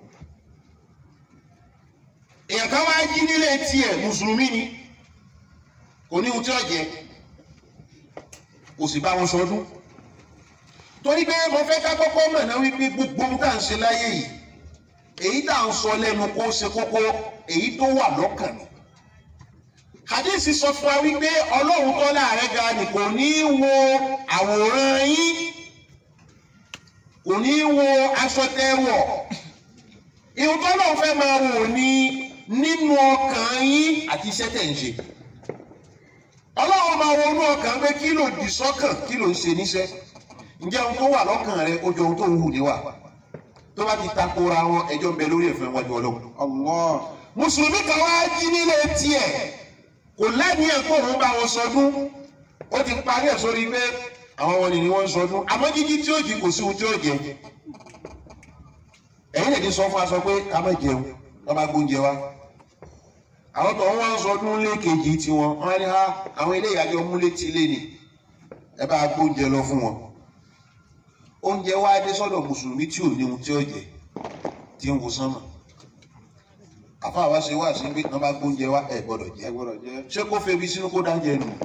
èèyàn kan wá jí nílé tiẹ̀ mùsùlùmí ni kò ní ohun tí ó jẹ kò sì bá wọn sọdún torí pé mo fẹ́ ká kọ́kọ́ mọ̀ náà wípé gbogbo ohun tá à ń ṣe láyé yìí èyí tá à ń sọ lẹ́nu kó ṣe kókó èyí tó wà lọ́kàn ni. hadisi sọ fún wa wípé ọlọ́run tó láàrẹ́ ga ni kò ní í wo àwòrán yín kò ní í wo aṣọ tẹ́ wọ̀ ìhun tó lọ́run fẹ́ máa wò ní nínú ọkàn yín àti iṣẹ́ tẹ̀ ń ṣe ọlọ́run máa wo inú ọkàn pé kí ló dì sọ́kàn kí ló ń ṣe níṣẹ́ ǹjẹ́ ohun tó wà lọ́kàn rẹ ó jọ ohun tó ń hù níwà tó bá ti takora wọn ẹjọ́ ń bẹ lórí ẹ̀fẹ́ wájú ọlọ́run. Allah. mùsùlùmí kan wá jí nílé tiẹ̀ kò lẹ́nìí ẹ̀ kó òun bá wọn sọdún ó ti parí ẹ̀ sórí pé àwọn wọn ni wọ́n ń sọdún àmọ́ jíjí tí ó jí kò sí ohun tí ó jẹ ẹ̀yin lè ti sọ fún aṣọ pé ká má jẹun ká má gbóúnjẹ wa àwọn tó ń wá ń sọdún lékejì tiwọn wọn ní ha àwọn ilé ìyájọ múlé tí lé ni ẹ bá gbóúnjẹ lọ fún wọn oúnjẹ wa dé sọ́dọ̀ mùsùlùmí tí ò ní ohun tí ó jẹ tí ń wo sánmà àfa àwa ṣe wá sí pé tí wọn bá gbóúnjẹ wa ẹ gbọ́dọ̀ jẹ gbọ́dọ̀ jẹ́. ṣé kó febi sínú kó dájẹ nù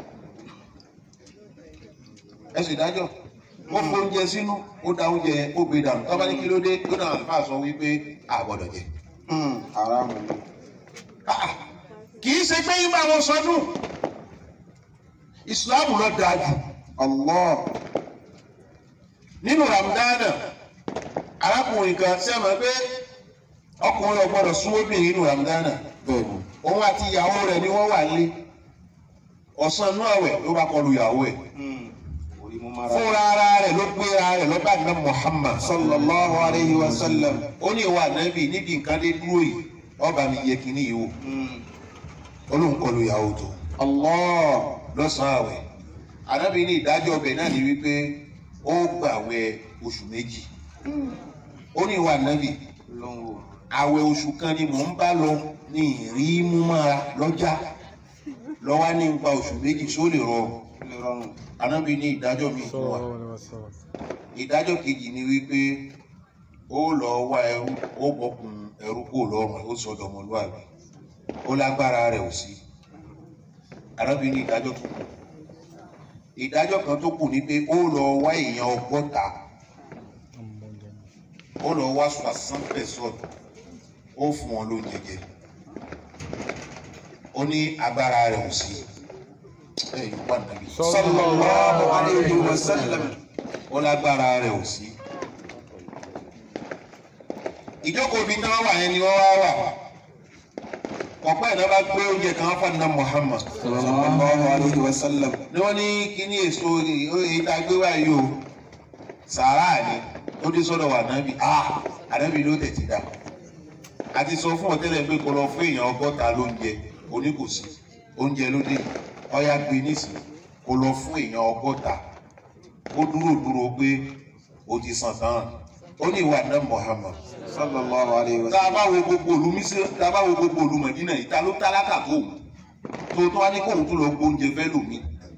ẹ sì dájọ́ ó fóúnjẹ sínú ó da oúnjẹ yẹn ó gbé dànù tọ́ba ní kí ló dé ó náà àlùfáà sọ wípé a gbọ́dọ̀ jẹ. haramu ni. Ah, kì í ṣe pé yín bá wọn sọdún ìsìláàmù lọ dáa jù Allah. nínú ramadana arákùnrin kan ṣe mọ̀ pé ọkùnrin ò gbọ́dọ̀ súnmọ́ obìnrin nínú ramadana bẹ́ẹ̀ni. òun àti ìyàwó rẹ̀ ni wọ́n wà lé ọ̀sán inú àwẹ̀ ló bá kọlu ìyàwó ẹ̀ orí mú mara. fúnra ara rẹ̀ ló gbéra rẹ̀ lọ́ba ní Muhammad sallallahu alayhi wa sallam. ó ní ìwà nẹ́bì níbi nǹkan dé dúró yìí ọba mi yẹ kínní yìí wò olóhùn kọlu ìyàwó tó Allah. lọ́sàn-án àwẹ̀ ànábì ní ìdájọ́ ọbẹ̀ náà ní wípé ó gbàwẹ̀ oṣù méjì ó ní ìwà nẹ́bì lọ́wọ́. àwẹ̀ oṣù kan ni mò ń bá lọ ní ìrí mú mára lọ́jà lọ́wọ́ ní nípa oṣù méjì só lè rọrùn lè rọrùn. ànábì ní ìdájọ́ mi fún wa ìdájọ́ kejì ni wípé ó lọ wá ẹrú ó bọkùn ẹrú kó lọ́rùn ẹ̀ ó sọdọ̀ ọmọlúwàbí ó lágbára rẹ̀ ò sí ànábì ní ìdájọ́ tó kù ìdájọ́ kan tó kù ni pé ó lọ wá èèyàn ọgọ́ta ó lọ wá soixante personnes ó fún wọn lóúnjẹ jẹ ó ní agbára rẹ̀ ò sí ẹ yóò wà nàbí sallallahu alayhi wa sallam. ó lágbára rẹ̀ ò sí. ìjókòó ibi tí wọ́n wà yẹn ni wọ́n wá wà ọ̀pọ̀ ẹ̀dá bá gbé oúnjẹ kan fún àná Muhammad sallallahu alayhi wa sallam. ni wọ́n ní kíní èso èyí tá a gbé wá yìí o sàárà ni ó dé sọ́dọ̀ wà nábì ah ànábì ló tẹ̀tí dá a ti sọ fún ọ̀tẹ́lẹ̀ pé kó lọ fún èèyàn ọgọ́ta lóúnjẹ oníkòsí oúnjẹ ló dé ọ̀yà gbé nísìnyí kó lọ fún èèyàn ọgọ́ta ó dúró dúró pé o ti sàn tán ó ní ìwà náà Muhammad sallallahu alayhi wa tá a sallam. bá wo gbogbo òlu mísírì tá a bá wo gbogbo òlu Mẹdínà yìí ta ló tálákà tó wù tó tó wá ní kóhun tó lọ gbóúnjẹ fẹ́ lòmí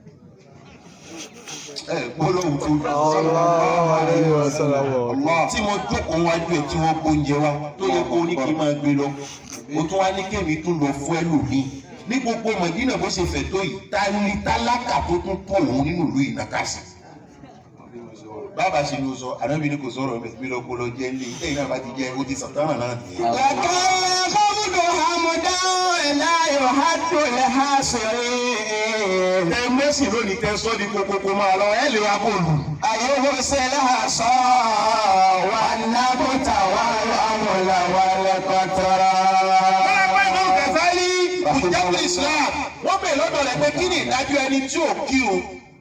ẹ gbólóhùn tó Sallallahu alayhi wa sallam. Allah tí mo jókòó wájú ẹ tí wọ́n gbóúnjẹ wa tó yẹ kó ní kí n máa gbé lọ o tún wá ní kémi tún lọ fún ẹlòmí ní gbogbo Mẹdínà bó ṣe fẹ̀ tó yìí ta ni tálákà tó tún tó òun nínú ìlú ìnàkàsì bàbá ṣe ni o sọ ànábi ni kò sọ̀rọ̀ mi mi lọ kó lọ jẹ ilé ìtẹ̀yìn náà bá ti jẹ o ti sàn tán náà nìyẹn. وكان خمد حمدا لا يحد الحاصرين tẹ mẹ́sì lónìí tẹ sọ́ di kokoko máa lọ ẹ lè wá kó lù. أيهس العصا والنبت والأمل والقطرة Bọ́lápá ìmọ̀ Gàzálì ìjábọ̀ Islam wọ́n bẹ̀ lọ́dọ̀ rẹ̀ pé kí ni ìdájọ́ ẹni tí ò kírun?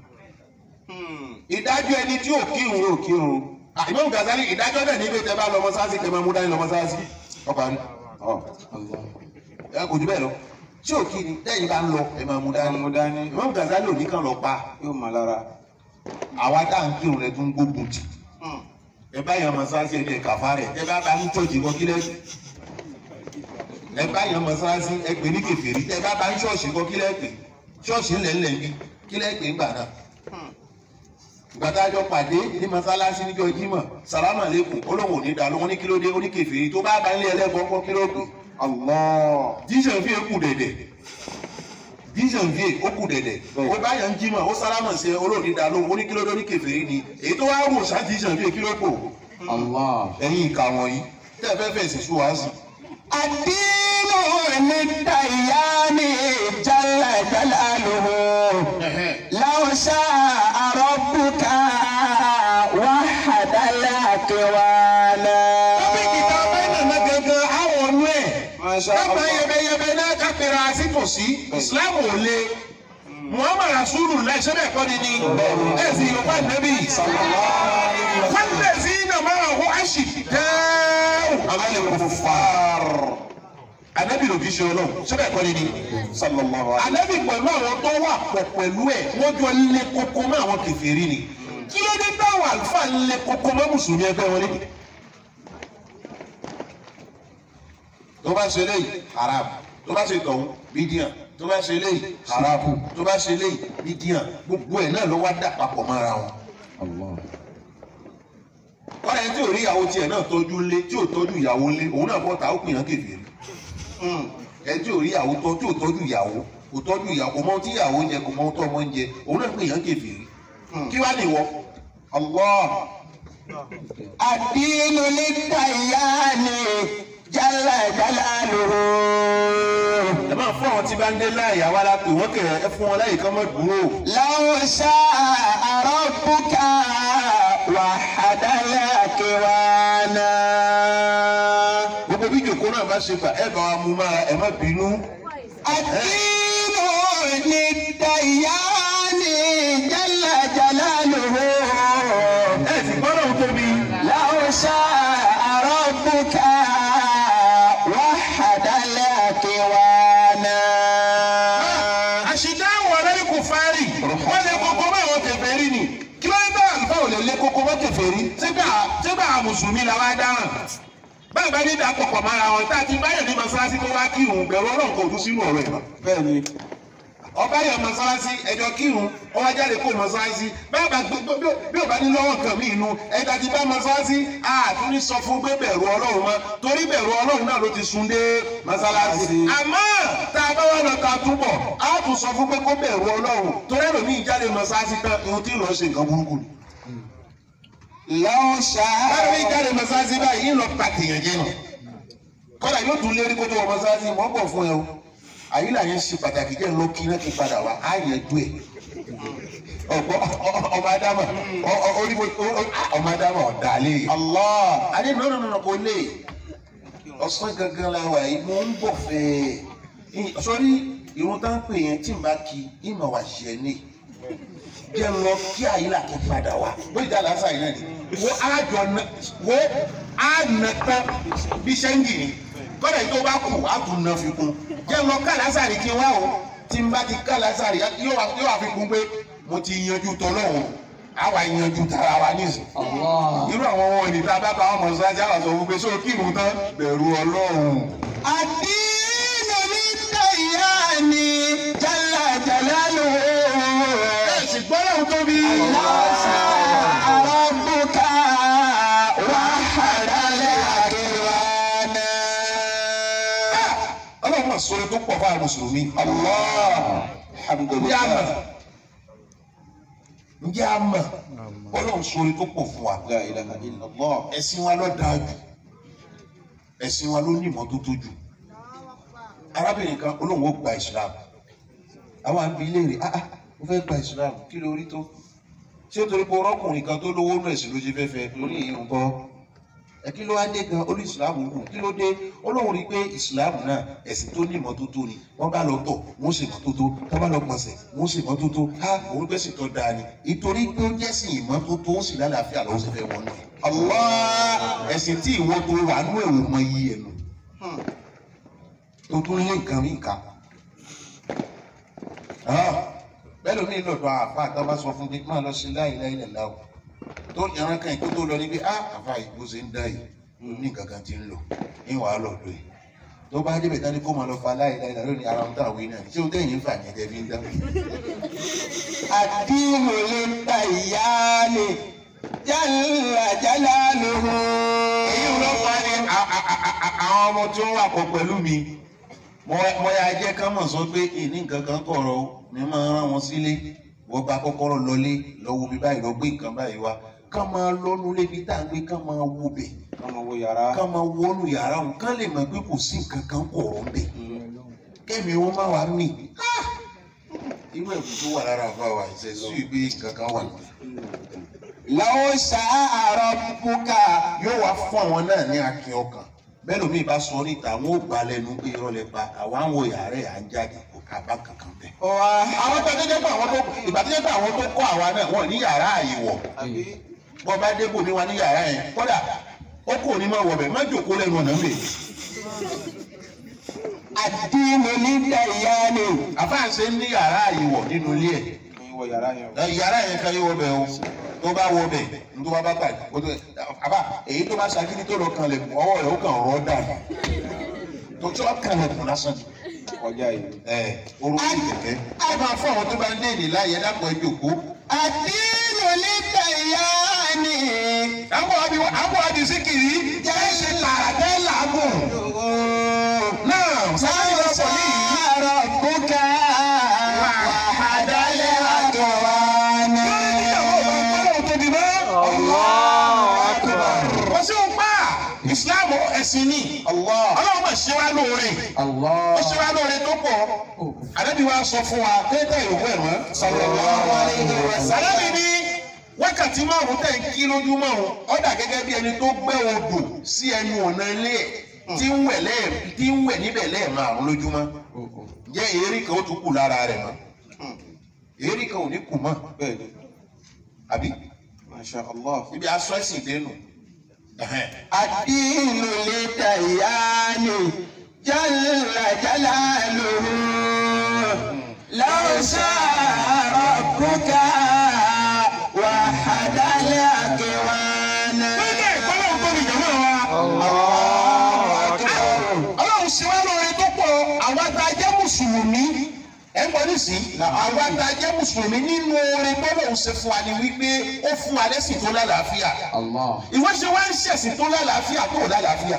Ìdájọ́ ẹni tí ò kírun ò kírun. Ìmọ̀ Gàzálì ìdájọ́ náà ní pé tẹ bá lọ mọ́sáàsì tẹ máa mú dání lọ mọ́sáàsì. Ọkọ̀ àná. Ẹ kò jù bẹ́ẹ̀ lọ. Tí ò kí ni lẹ́yìn bá ń lọ ẹ máa mú dání. mú dání. Ìmọ̀ Gàzálì ò ní kàn lọ pa. yóò mọ lára. Àwa tá à ń kírun rẹ̀ tún gbógun tì. Ẹ bá yàn mọ́sáàsì ẹni ẹ̀ka fárẹ̀. Ẹ bá bá ń tọ́jú kọ́ kílẹ̀ ẹ bá yan mọ́sálásí ẹ pè ní kèfèrí ẹ bá bá ń ṣọ́ọ̀ṣì kọ́ kílẹ̀ pè ṣọ́ọ̀ṣì ńlẹ̀ ńlẹ̀ bí kílẹ̀ pè ń gbà náà. ìgbàdájọ́ pàdé ní mọ́sálásí níjọ́ jímọ̀ sàlámà lẹ́kùn olóhùn òní dà lóhun ní kílódé ó ní kèfèrí tó bá bá ń lé ẹlẹ́gbọ́n kọ́ kílódé. Allah. jíṣàn fi kù dẹ̀dẹ̀ jíṣàn fi ó kù dẹ̀dẹ̀ ó bá yan jímọ̀ ó sálámà sí olóhùn dà lóhun ó ní kílódé ó ní kèfèrí ni èyí tó wá wò sá jíṣàn fi kílódé Allah. ẹ̀yin ìka wọ̀nyí tẹ́ ẹ fẹ́ fẹ́ sì sú wá sí. الدين للديان جل جلاله لو شاء ربك وحد الأكوان Tọ́pìkì tá a fẹ́ nàná gangan àwọn ọ̀nù ẹ̀. Masha Kápá Allah. yẹbẹyẹbẹ náà ká pèrè àsìtòsí. Ìsìláàmù ò le. Muhammad Rasulu lẹ́sẹ̀ bẹ́ẹ̀ kọ́ ni ni. Ẹ sì Yorùbá nẹ́bí. Fẹ́lẹ̀ sí iná máa hó àṣì dáhùn. Àbálẹ̀ kò fàr. Ànábì lòdì ṣe ọlọ́run. Ṣé bẹ́ẹ̀ kọ́ ni ni? sallallahu alayhi Ànábì pẹ̀lú àwọn tó wà pọ̀ pẹ̀lú ẹ̀ wọ́n jọ lé kókó mọ́ àwọn kèfèrí ni. kí ló dé táwọn àlùfáà ń lé kókó mọ́ mùsùlùmí ẹgbẹ́ wọn lédè. tó bá ṣe léyìí haram tó bá ṣe tọ̀hún bídíàn tó bá ṣe léyìí haram tó bá ṣe léyìí bídíàn gbogbo ẹ̀ náà ló wá dà papọ̀ mọ́ra wọn. wọ́n yẹn tí ò rí ìyàwó tiẹ̀ náà tọ́jú ńlé tí ò tọ́jú ìyàwó ńlé òun náà bọ́ta ó pìyàn kèfèrí. ẹ tí ò rí ìyàwó tọ́ tí ò tọ́jú ìyàwó kò tọ́jú ìyàwó kò mọ ohun tí ìyàwó ń jẹ kò mọ ohun tó ọmọ ń jẹ òun náà pìyàn kèfèrí. kí wàá nìwọ Allah الدين للديان جل جلاله ẹ máa fún àwọn tí bá ń dé láàyè àwa la pè wọ́n kẹ̀ ẹ fún wọn láyè kán mọ́ dúró. لو شاء ربك وحد الأكوانا gbogbo bí jòkó náà bá ṣe gbà ẹ bá wa mú mára ẹ má bínú. الدين للديان جل جلاله ẹ sì gbọ́dọ̀ ń tóbi. لو شاء ربك وحد الأكوانا àṣìdá àwọn ọ̀rẹ́ kò fárì wọ́n lé kókó bá àwọn kèfèrí ni kí ló ń bá àlùfáà ò lè lé kókó bá kèfèrí sígbà sígbà àwọn mùsùlùmí la wá dáràn báyìí bá ní ìdàpọ̀ pọ̀ mára wọn tá a ti báyọ̀ ní mọ́sálásí tó wá kírun bẹ̀rù ọlọ́run kò dún sínú ọ̀rọ̀ ẹ̀ mọ́. bẹ́ẹ̀ni ọba yọ mọ́sálásí ẹjọ́ kírun ọwọ́ jáde kó mọ́sálásí báyìí bá gbé bí ò bá ní lọ́wọ́ kan mí inú ẹ̀dá ti bá mọ́sálásí àtún ní sọ fún pé bẹ̀rù ọlọ́run mọ́ torí bẹ̀rù ọlọ́run náà ló ti sun dé mọ́sálásí. àmọ́ tá a bá wà lọ ta túbọ̀ á tún sọ fún pé kó bẹ̀rù ọlọ́run torí ẹlòmíì jáde mọ́sálásí tán ihun tí ì lọ ṣe nǹkan burúkú ni. لو شاء ẹlòmíì jáde mọ́sálásí báyìí ń lọ pàtìyàn jẹ́ nù kọ́dà yóò tún lérí kó tó wọ mọ́sálásí wọ́n bọ̀ fún ẹ o àyílà yẹn ṣe pàtàkì jẹ́ ló kí náà kí padà wá á yẹ dú ẹ̀ ọ̀pọ̀ ọmọ adama oríbo ọmọ adama ọ̀dàlẹ̀ Allah adé nọ́nà nọ́nà kò lè ọ̀sán gangan la wà yìí mo ń bọ̀ fẹ́ sọ́rí irun tá ń pè yẹn tí n bá kí ìmọ̀ wà ṣẹ̀ ní jẹ́ lọ kí àyílà kí padà wá bóyá ìjà lásà yìí náà ni wo àjọ wo àna tán bí sẹ́ńgì ni kọ́dà yìí tó bá kù á tún nà fi kún jẹ́ lọ ká lásàrì kí n wá o tí n bá ti ká lásàrì yóò wá yóò wá fi kún pé mo ti yanjú tọ́lọ́hún àwa yanjú tara wa nísìn. irú àwọn wọn ní tá a bá bá wọn mọ̀ sáájú àwọn sọ fún pé sóò kírun tán bẹ̀rù ọlọ́run. الدين للديان جل جلاله ẹ sì gbọ́dọ̀ tóbi. لو شاء ربك وحد الأكوانا ọlọ́run máa sọ̀rọ̀ tó pọ̀ fún àwọn mùsùlùmí. Allah ǹjẹ́ a mọ̀ ǹjẹ́ a mọ̀ ọlọ́run sọ̀rọ̀ tó pọ̀ fún wa. La ilaha illallah. ẹ̀sìn wa ló dáa jù ẹ̀sìn wa ló ní ìmọ́tótó jù. arábìnrin kan olóhùn ó gba ìsìlámù àwọn àbí léèrè ah ah mo fẹ́ gba ìsìlámù kí ló rí tó ṣé o torí pé ọrọ́kùnrin kan tó lówó nù ẹ̀sìn ló ṣe fẹ́ fẹ́ lórí èyí ń bọ́ ẹ kí ló wá dé gan olú ìsìlámù kù kí ló dé olóhùn rí i pé ìsìlámù náà ẹ̀sìn tó ní ìmọ́tótó ni wọ́n bá lọ tọ̀ wọ́n ṣe ìmọ́tótó wọ́n bá lọ gbọ̀nsẹ̀ wọ́n ṣe ìmọ́tótó á òun gbẹ́sìn tó dáa ni ìtorí pé ó jẹ́sìn ìmọ́tótó ó sì lálàáfíà lọ́wọ́ sí fẹ́ wọn náà Allah ẹ̀sìn tí ìwọ tó wà nú ẹ̀wò mọ iye ẹ̀ nù tó tún lé nǹkan mí kà bẹ́ẹ̀ ló ní lọ́dọ̀ àfa àtọ́ bá sọ fún mi máa lọ sí láì láì lẹ̀ láwù tó yàrá kan ìkó tó lọ níbi á àfa ìbò ṣe ń dá yìí ló ní nǹkan kan ti ń lò ní wàá lọ lóye tó bá débẹ̀ tán ni kó máa lọ fa láì láì lónìí ara ń tà wí náà ṣé o tẹ̀yìn fà ní ẹ̀jẹ̀ bí ń dá. الدين للديان جل جلاله èyí ló fa ni a- a- a- a- a- àwọn ọmọ tí wọ́n wà pọ̀ pẹ̀lú mi mo mo ya jẹ́ ká mọ̀ sọ pé ìní nǹkan kan kọ̀rọ̀ o ní máa rán wọn sílé wọ́n gba kọ́kọ́rọ́ lọlé lọ́wọ́ bí báyìí lọ gbé nǹkan báyìí wá ká máa lọ́nu lébi tá à ń gbé ká máa wo bẹ̀ Kama wo yàrá. ká máa wọnú yàrá wọn ká lè mọ̀ pé kò sí nǹkan kan kọ̀rọ̀ ń bẹ̀ kẹ́mi wọn máa wà mí irú ẹ̀bùn tó wà lára àfa wa ìṣẹ̀sù ìgbé nǹkan kan wà níbẹ̀ لو شاء ربك yóò wá fún àwọn náà ní akin ọkàn bẹ́ẹ̀ lómi ìbá sọ níta àwọn ò gbà lẹ́nu pé irọ́ lẹ pa àwọn àwọn yàrá ẹ̀ à ń jáde kò ká bá kankan bẹ́ẹ̀. وحد àwọn tó jẹ́ pé àwọn tó ìgbà tó jẹ́ pé àwọn tó kọ́ àwa náà wọ́n ní yàrá àyèwọ̀ bọ́ bá dé bòmí wa ní yàrá yẹn kódà ó kò ní máa wọ̀ bẹ̀ má jòkó lẹ́nu ọ̀nà mi. الدين للديان àfáàṣe ní yàrá àyèwọ̀ nínú ilé ẹ̀ Kí wo yàrá yẹn. ẹ, yàrá yẹn kan yóò bẹ̀ o tó bá wọ bẹ̀ ní tó bá bá gbà ó tó àbá èyí tó bá ṣagídí tó lọ kan lẹ̀ ọwọ́ rẹ̀ ó kàn rọ́ dànù tó tí wọ́n kàn lẹ̀ kùn lásán ọjà yìí. ẹ orúkọ ìkẹ̀kẹ́ ẹ máa fún àwọn tó bá ń dé èdè láàyè dápọ̀ ẹ jòkó. àdínú lítàyáni. àbọ̀ àbí àbọ̀ àbí síkìrì jẹ́ ṣe làdẹ́ làágùn. náà sáré lọ sọ ní yìí. Sàrọ̀ bùkà wàhádálẹ̀ àgọ̀wánà. Wọ́n sì ń pa ìsìláàmù ẹ̀sìn ní. Ọlọ́run máa ṣe wá lóore. Ó ṣe wá lóore tó pọ̀. Àdébí wa sọ fún wa tẹ́tẹ́ ìrògbò ẹ̀rọ. Àdébí ní wákàtí márùn-ún tẹ̀ ń kí lójúmọ́ òun. Ó dà gẹ́gẹ́ bí ẹni tó gbẹ́ odò sí ẹnu ọ̀nà ilé ẹ̀ tí ń wẹ̀ lẹ́ẹ̀ tí ń wẹ̀ níbẹ̀ lẹ́ẹ̀márùn-ún lójúmọ́. Jẹ́ èérí kan ó tún kù lára rẹ̀ mọ́. Èérí kan ò ní kù mọ́. bẹ́ẹ̀ni Àbí masha allah. ibi aṣọ ẹ̀sìn dénú. Ẹ̀hẹ́n. àdínú lítàyáni. Jalla jalaluhu. Law sha'a rabbuka wahadal akwana. Lọ́jọ́ ìpínlẹ̀ Ògbóni jọ̀mọ́ wa. Ọlọ́run ṣe wá lóore tó pọ̀ àwa tá a jẹ́ Mùsùlùmí. Ẹ ń gbọ́ nísìnyí. Àwa tá a jẹ́ Mùsùlùmí nínú oore bọ́lọ̀ ń ṣe fún wa ni wípé ó fún wa lẹ́sìn tó lálàáfíà. Ìwọ ṣe wá ń ṣẹ̀sìn tó lálàáfíà tó lálàáfíà.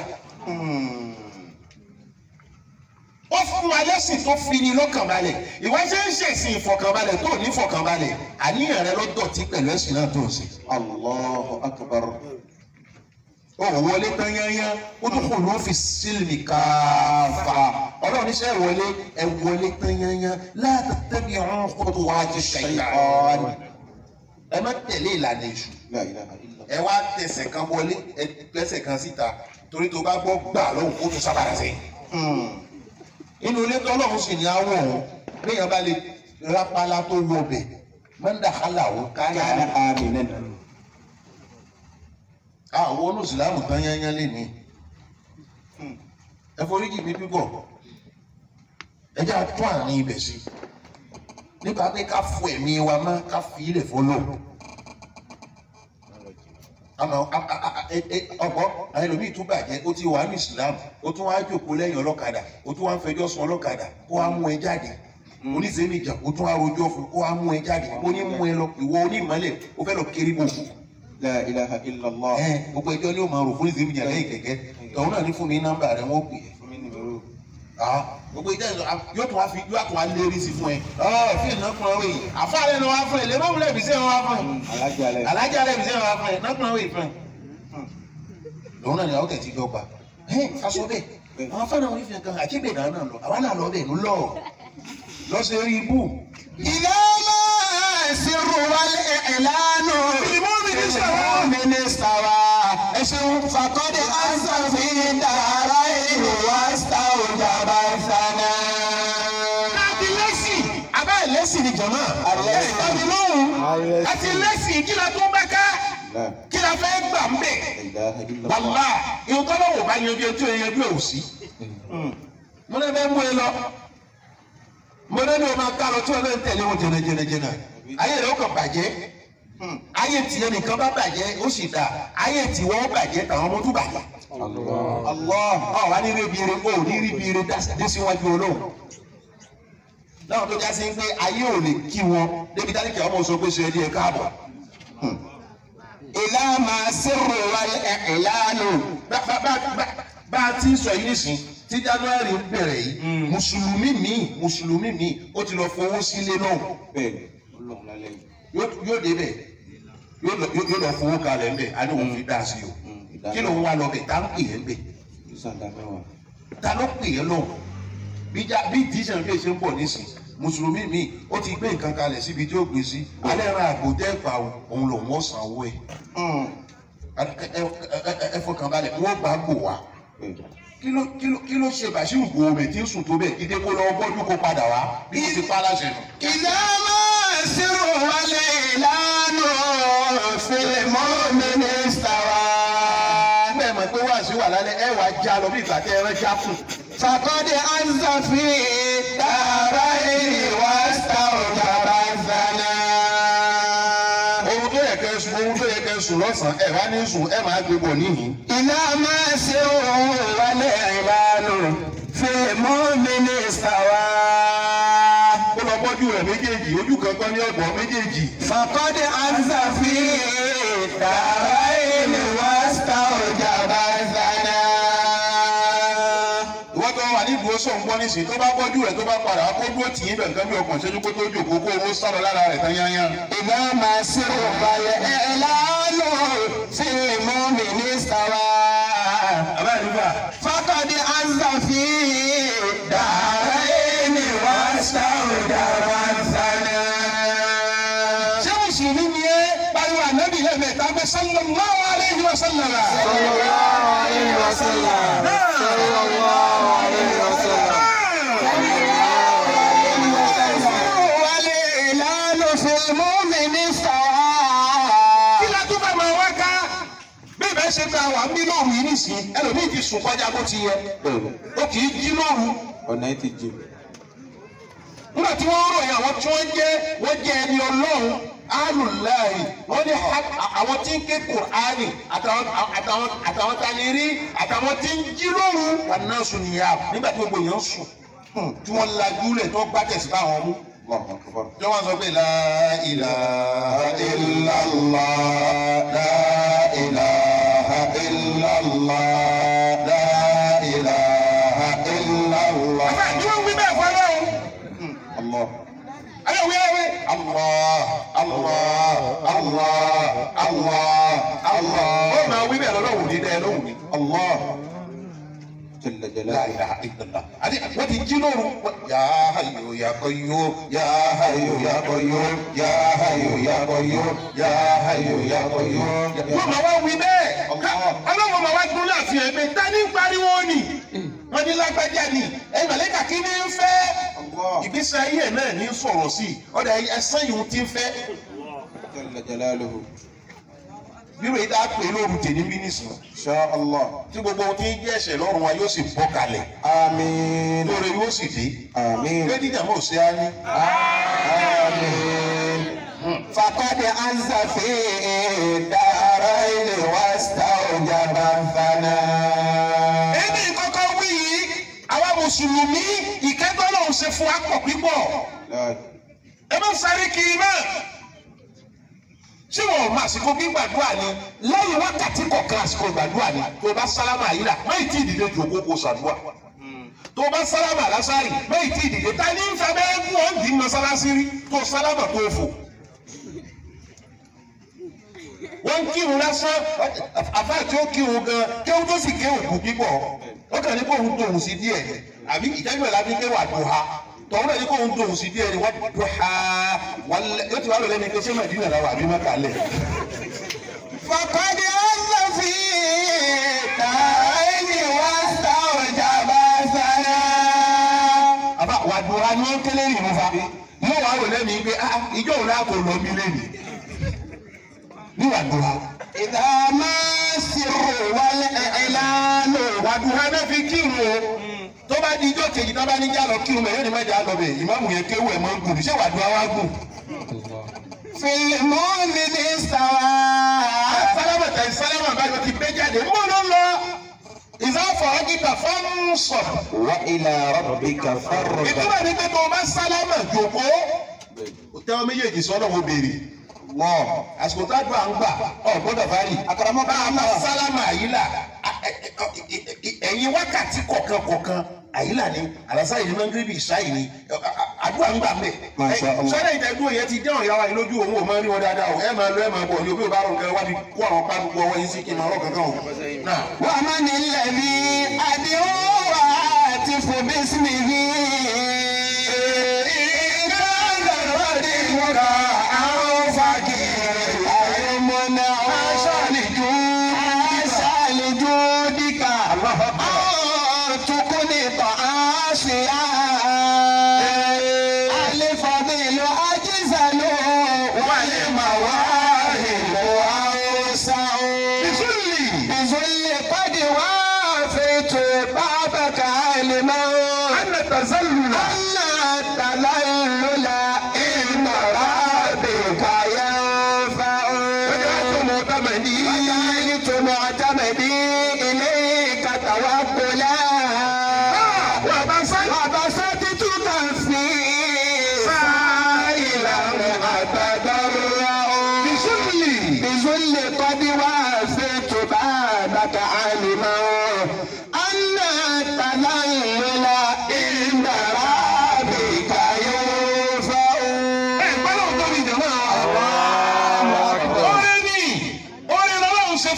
Ó fún wa lẹ́sìn tó fi ni lọ́kàn balẹ̀. Ìwọ ṣe ń ṣẹ̀sìn ìfọ̀kànbalẹ̀ tó ní ìfọ̀kànbalẹ̀. Àníyàn rẹ ló dọ̀tí pẹ̀lú ẹ̀sìn náà tó ń ṣe. allahu akbar. ó wọlé tán yányán ó tún kò ló fi sílì káfà ọlọ́run níṣẹ́ ìwọlé ẹ wọlé tán yányán láti tẹ́bi ọ̀hún kótó wá ti ṣàyàn ẹ má tẹ̀lé ìlànà èṣù la ilaha illa. ẹ wá tẹsẹ̀ kan wọlé ẹ tẹsẹ̀ kan síta torí tó bá gbọ́ gbà lóhùn kó tún sábàrà sí. inú ilé tọ́lọ́run sì ní àwọn òun léèyàn bá lè rápálá tó wọ bẹ̀ mọ́ndà hálà ó káyà kana aminan. àwọn olùsìlámù tán yányán lè ní ẹ foríjì mi pípọ̀ ẹ jẹ́ àtún àárín ibẹ̀ sí nípa pé ká fọ ẹ̀mí wa mọ́ ká fi ilẹ̀ fọlọ́ àmọ́ ọkọ àwọn ẹlòmíì tún bàjẹ́ ó ti wà ní ìsìlámù ó tún wá jòkó lẹ́yìn ọlọ́kadà ó tún wá ń fẹjọ́ sùn ọlọ́kadà kó wá mú ẹ jáde oníṣẹ́nìjà ó tún wá rojọ́ fún kó wá mú ẹ jáde ó ní mú ẹ lọ ìwọ onímọ̀lẹ̀ ó fẹ́ lọ kiri bò fún la ilaha illa allah. ẹ gbogbo ẹjọ́ ni ó máa rò fún ìsinmi jà lẹ́yìn kẹ̀kẹ́ tọ̀hún náà ní fún mi nọ́mbà rẹ̀ wọ́n pè é fún mi ní ìró. ah gbogbo ìjẹ́ ìjọ yóò tún wá fi yóò tún wá lérí sí fún ẹ ọ fi ìnákùn ọwọ́ yìí àfáàrẹ ni wọ́n á fún ẹ lẹ́mọ̀ wúlẹ̀ ìbísẹ́ wọn á fún ẹ alájà rẹ. alájà rẹ̀ ìbísẹ́ wọn á fún ẹ nákùn ọwọ́ yìí fún ẹ. lòun náà ni àwọn kẹ̀tì jọ gbà ẹ aṣọ bẹ́ẹ̀ àwọn afáàrẹ wọn fi hàn àti ìbẹ̀dà náà lọ àwa náà lọ bẹ́ẹ̀ ló lọ lọ́sẹ̀ rí ibú. إذا ما السر والإعلان المؤمن استوى. المؤمن استوى فقد أنس في دارين واستوجب الثناء àti lẹ́sìn abẹ́ lẹ́sìn ni jọ̀mọ́ Àlẹ́sìn. àti lóhùn Àlẹ́sìn. àti lẹ́sìn kí la tó bá ká la kí la fẹ́ gbà ń bẹ̀. ilaha illa allah. wàlá ìhun tó lọ́wọ́ bá yanjú ẹjọ́ yanjú ẹ̀ ò sí. mo ní bẹ́ẹ̀ mú ẹ lọ mo ní ní o máa ká lọ tí wọn náà ń tẹ̀lé wọn jẹnà jẹnà jẹnà ayé rẹ̀ ó kàn bàjẹ́ ayé tiẹ̀ nìkan bá bàjẹ́ ó sì dà ayé tiwọn ó bàjẹ́ tàwọn ọmọ tó bàjẹ́. Allah ọ̀ wá ní ríbi ire o ò ní ríbi ire dé síwájú olóhùn náà tó já sí pé ayé ò lè kí wọn débi tálíkì ọmọ sọ pé ṣe é díẹ̀ káàbọ̀. إلى ما السر والإعلان bá bá bá bá- bá a ti ń sọ yìí nísìn tí january ń bẹ̀rẹ̀ yìí mùsùlùmí míì mùsùlùmí míì ó ti lọ fowó sílé náà bẹ́ẹ̀ni Ọlọ́run lálẹ́ yìí. yóò yóò débẹ̀ yóò lọ yóò lọ fowó kalẹ̀ ń bẹ̀ á ní òun fi dá sí o kí ló ń wá lọ bẹ̀ tá ń pè é ń bẹ̀ ìsàdá mẹ́wàá. ta ló pè é lọ́hùn bí já bí tíṣàn bí ṣe ń bọ̀ nísìn mùsùlùmí míì ó ti gbé nǹkan kalẹ̀ síbi tí ó gbé sí alẹ́ ra àgbò tẹ́ pa òun lòun ó san owó ẹ̀ ẹ ẹ ẹ ẹ fọkàn balẹ̀ wọ́n bá gbò wá bẹ́ẹ̀ni. kí ló kí ló kí ló ṣe bàṣírù gòmè tí ń sùn tó bẹ́ẹ̀ kídé kó lọ́wọ́ bọ́jú kó padà wá bí mo ti pa aláṣẹ nù. إذا ما السر والإعلان في المؤمن استوى bẹ́ẹ̀ mọ̀ pé wá sí wà lálẹ́ ẹ wàá já lọ bí ìgbà tẹ́ ẹ rẹ́ já kù. فقد أنز في الدارين واستوجب الثناء ohun tó yẹ kẹ́ ẹ sùn sùn lọ́sàn-án ẹ wá ní sùn ẹ máa gbé bọ̀ níhìn. إذا ما سر والإعلان في المؤمن استوى ó lọ bọ́jú rẹ̀ méjèèjì ojú kankan ní ọ̀gbọ́n méjèèjì. فقد عز في الدارين واستوجب الثناء ìwọ́n tó wà ní ìdúró sọ̀rọ̀ ń gbọ́ nísìnyí tó bá bọ́jú rẹ̀ tó bá padà kó dúró tì í bẹ̀ nǹkan bí ọkàn ṣẹ́jú kó tó jòkó kó owó sálọ lára rẹ̀ tán yányán. إذا ما سر والإعلان في المؤمن استوى àbá ìdúgbà فقد عز في الدارين واستوجب الثناء ṣé mùsùlùmí ni ẹ pariwo ànábì lẹ́mẹ̀ẹ́ta pé sallallahu alaihi wa sallam. والإعلان في المؤمن kí استوى la tún fẹ́ máa wá ká bí ìbẹ́ ṣe ta wà ń bí lóru yìí nìsín ẹlòmíì ti sùn kọjá bó ti yẹ ó kì í jí lóru ọ̀nà ẹ̀ ti jì. nígbà tí wọ́n ròyìn àwọn tí wọ́n jẹ́ wọ́n jẹ́ ẹni ọlọ́run alùláì wọ́n ní ha- àwọn tí ń ké kùránì àtàwọn àtàwọn àtàwọn tá a lè rí àtàwọn tí ń jí lóru wà náà sùn nìyà nígbà tí gbogbo èèyàn sùn hmm, tí wọ́n lajú lẹ̀ tí wọ́n gbá tẹ̀sí báwọn mú. tí wọ́n sọ pé la ilaha illallah la ilaha illallah la ilaha illallah. àbá ni wọ́n wí bẹ́ẹ̀ fún ọlọ́run. Allah. ayé wí ayé. Allah Allah Allah Allah Allah. ó máa wí bẹ́ẹ̀ lọ́wọ́ ní dẹ́ lóhùn ní. Allah Jalla la jalaluhu. ilaha illallah. àti wọ́n ti jí lóru. ya hayyu ya qayyum ya hayyu ya qayyum ya hayyu ya qayyum ya hayyu ya qayyum. wọ́n máa wá wí bẹ́ẹ̀. ọlọ́wọ́ máa wá dún láàfin ẹgbẹ́ ta ní pariwo ni. wọ́n ní lágbájá ni ẹ̀yin màlẹ́kà kí ni ń fẹ́. Allah. ìgbésí ayé ẹ̀ náà ní sọ̀rọ̀ sí i ọ̀dà ẹ̀sán yìí ti ń fẹ́. Jalla jalaluhu. bírò yìí dáa pé lóru tèmi bí nìsín. Insha Allah. tí gbogbo ohun tí ń jẹ́ ẹ̀ṣẹ̀ lọ́rùn wa yóò sì bọ́ kalẹ̀. Àmín. lóore yóò sì dé. Àmín. gbé dídà mọ́ òsè á ní. Àmín. فقد عز في الدارين واستوجب الثناء ẹni kọ́kọ́ wí yìí àwa mùsùlùmí ìkẹ́tọ́ lòun ṣe fún wa pọ̀ pípọ̀. La ẹ má sáré kiri mọ́. ṣé wọn ò máa àsìkò gbígbàdúrà ni lẹ́yìn wákàtí kọ̀ọ̀kan àsìkò gbàdúrà ni tó o bá sálámà yìí là má ì tí ì dìde jòkó kó ṣàdúrà. tó o bá sálámà lásàrì má ì tí ì dìde ta ní nfa bẹ́ẹ̀ gún ọ́ dì í mọ́sálásí rí tó o sálámà tó o fò. wọ́n ń kírun lásán àfa tí ó kírun gan kéwọ́n tó sì kéwòn kú pípọ̀ ó kàn ní kó òun tóun sí díẹ̀ àbí ìdájọ́ ìlànà fi kéwà dùn ha tọ̀hún náà ní kó òun tóun sí díẹ̀ ni wọ́n dùn ha wọ́n lẹ yóò ti wá lọ lẹ́nu pé ṣé màdínà làwọn àbí mọ́kà lẹ̀. فقد عز في الدارين واستوجب الثناء àbá wà dùn ha ni wọ́n kélé rìn fa yóò wá lọ lẹ́nu pé ah ìjọ òun náà kò lọ mí lẹ́nu ní wà dùn ha. إذا ما السر والإعلان wà dùn ha náà fi kírun o tó bá di ijó kejì tó bá ní jà lọ kírun bẹ́ẹ̀ yóò ní má jà lọ bẹ́ẹ̀ ìmáàmù yẹn kéwù ẹ̀ máa ń gùn ṣé wà dùn ha wá gùn. في المؤمن استوى sálámà tẹ̀ sálámà báyọ̀ ti gbé jáde mú ló lọ. ìzáfọ̀ ọ̀gìtà fọ́n sọ̀. Wa ila rabbika farghab. ìtura ní pé tó o bá sálámà jòkó. o tẹ́wọ́ méjèèjì sọ́dọ̀ wo béèrè. wọ́n àsìkò tá a dùn à ń gbà ọ̀ gbọ́dọ̀ bari. àkàràmọ́ bá a bá sálámà àyílà ẹ̀yin wákàtí kọ̀ọ̀kan kọ̀ọ̀kan àyílà ni àlàsà yìí ni mangiribi ìṣáyìí ni àdúrà ń gbà mẹ́. Masha Allah. sọ́dọ̀ ìtẹ́dúró yẹn ti dẹ́wọ̀n yàrá yìí lójú òun ò máa ń rí wọn dáadáa o ẹ máa lọ ẹ máa bọ̀ ní òbí ò bá rò nǹkan wá bí kó àwọn pálukú ọwọ́ yín sí kí n máa rọ̀ kankan o. náà ومن الذي أدعو وأهتف باسمه إن كان رديئك أو فقير أو منع عسى لجودك أو تقنط عاصيا الفضيل أجزل والمواهب أوسع بذل قد وافيت بابك علما أن تزل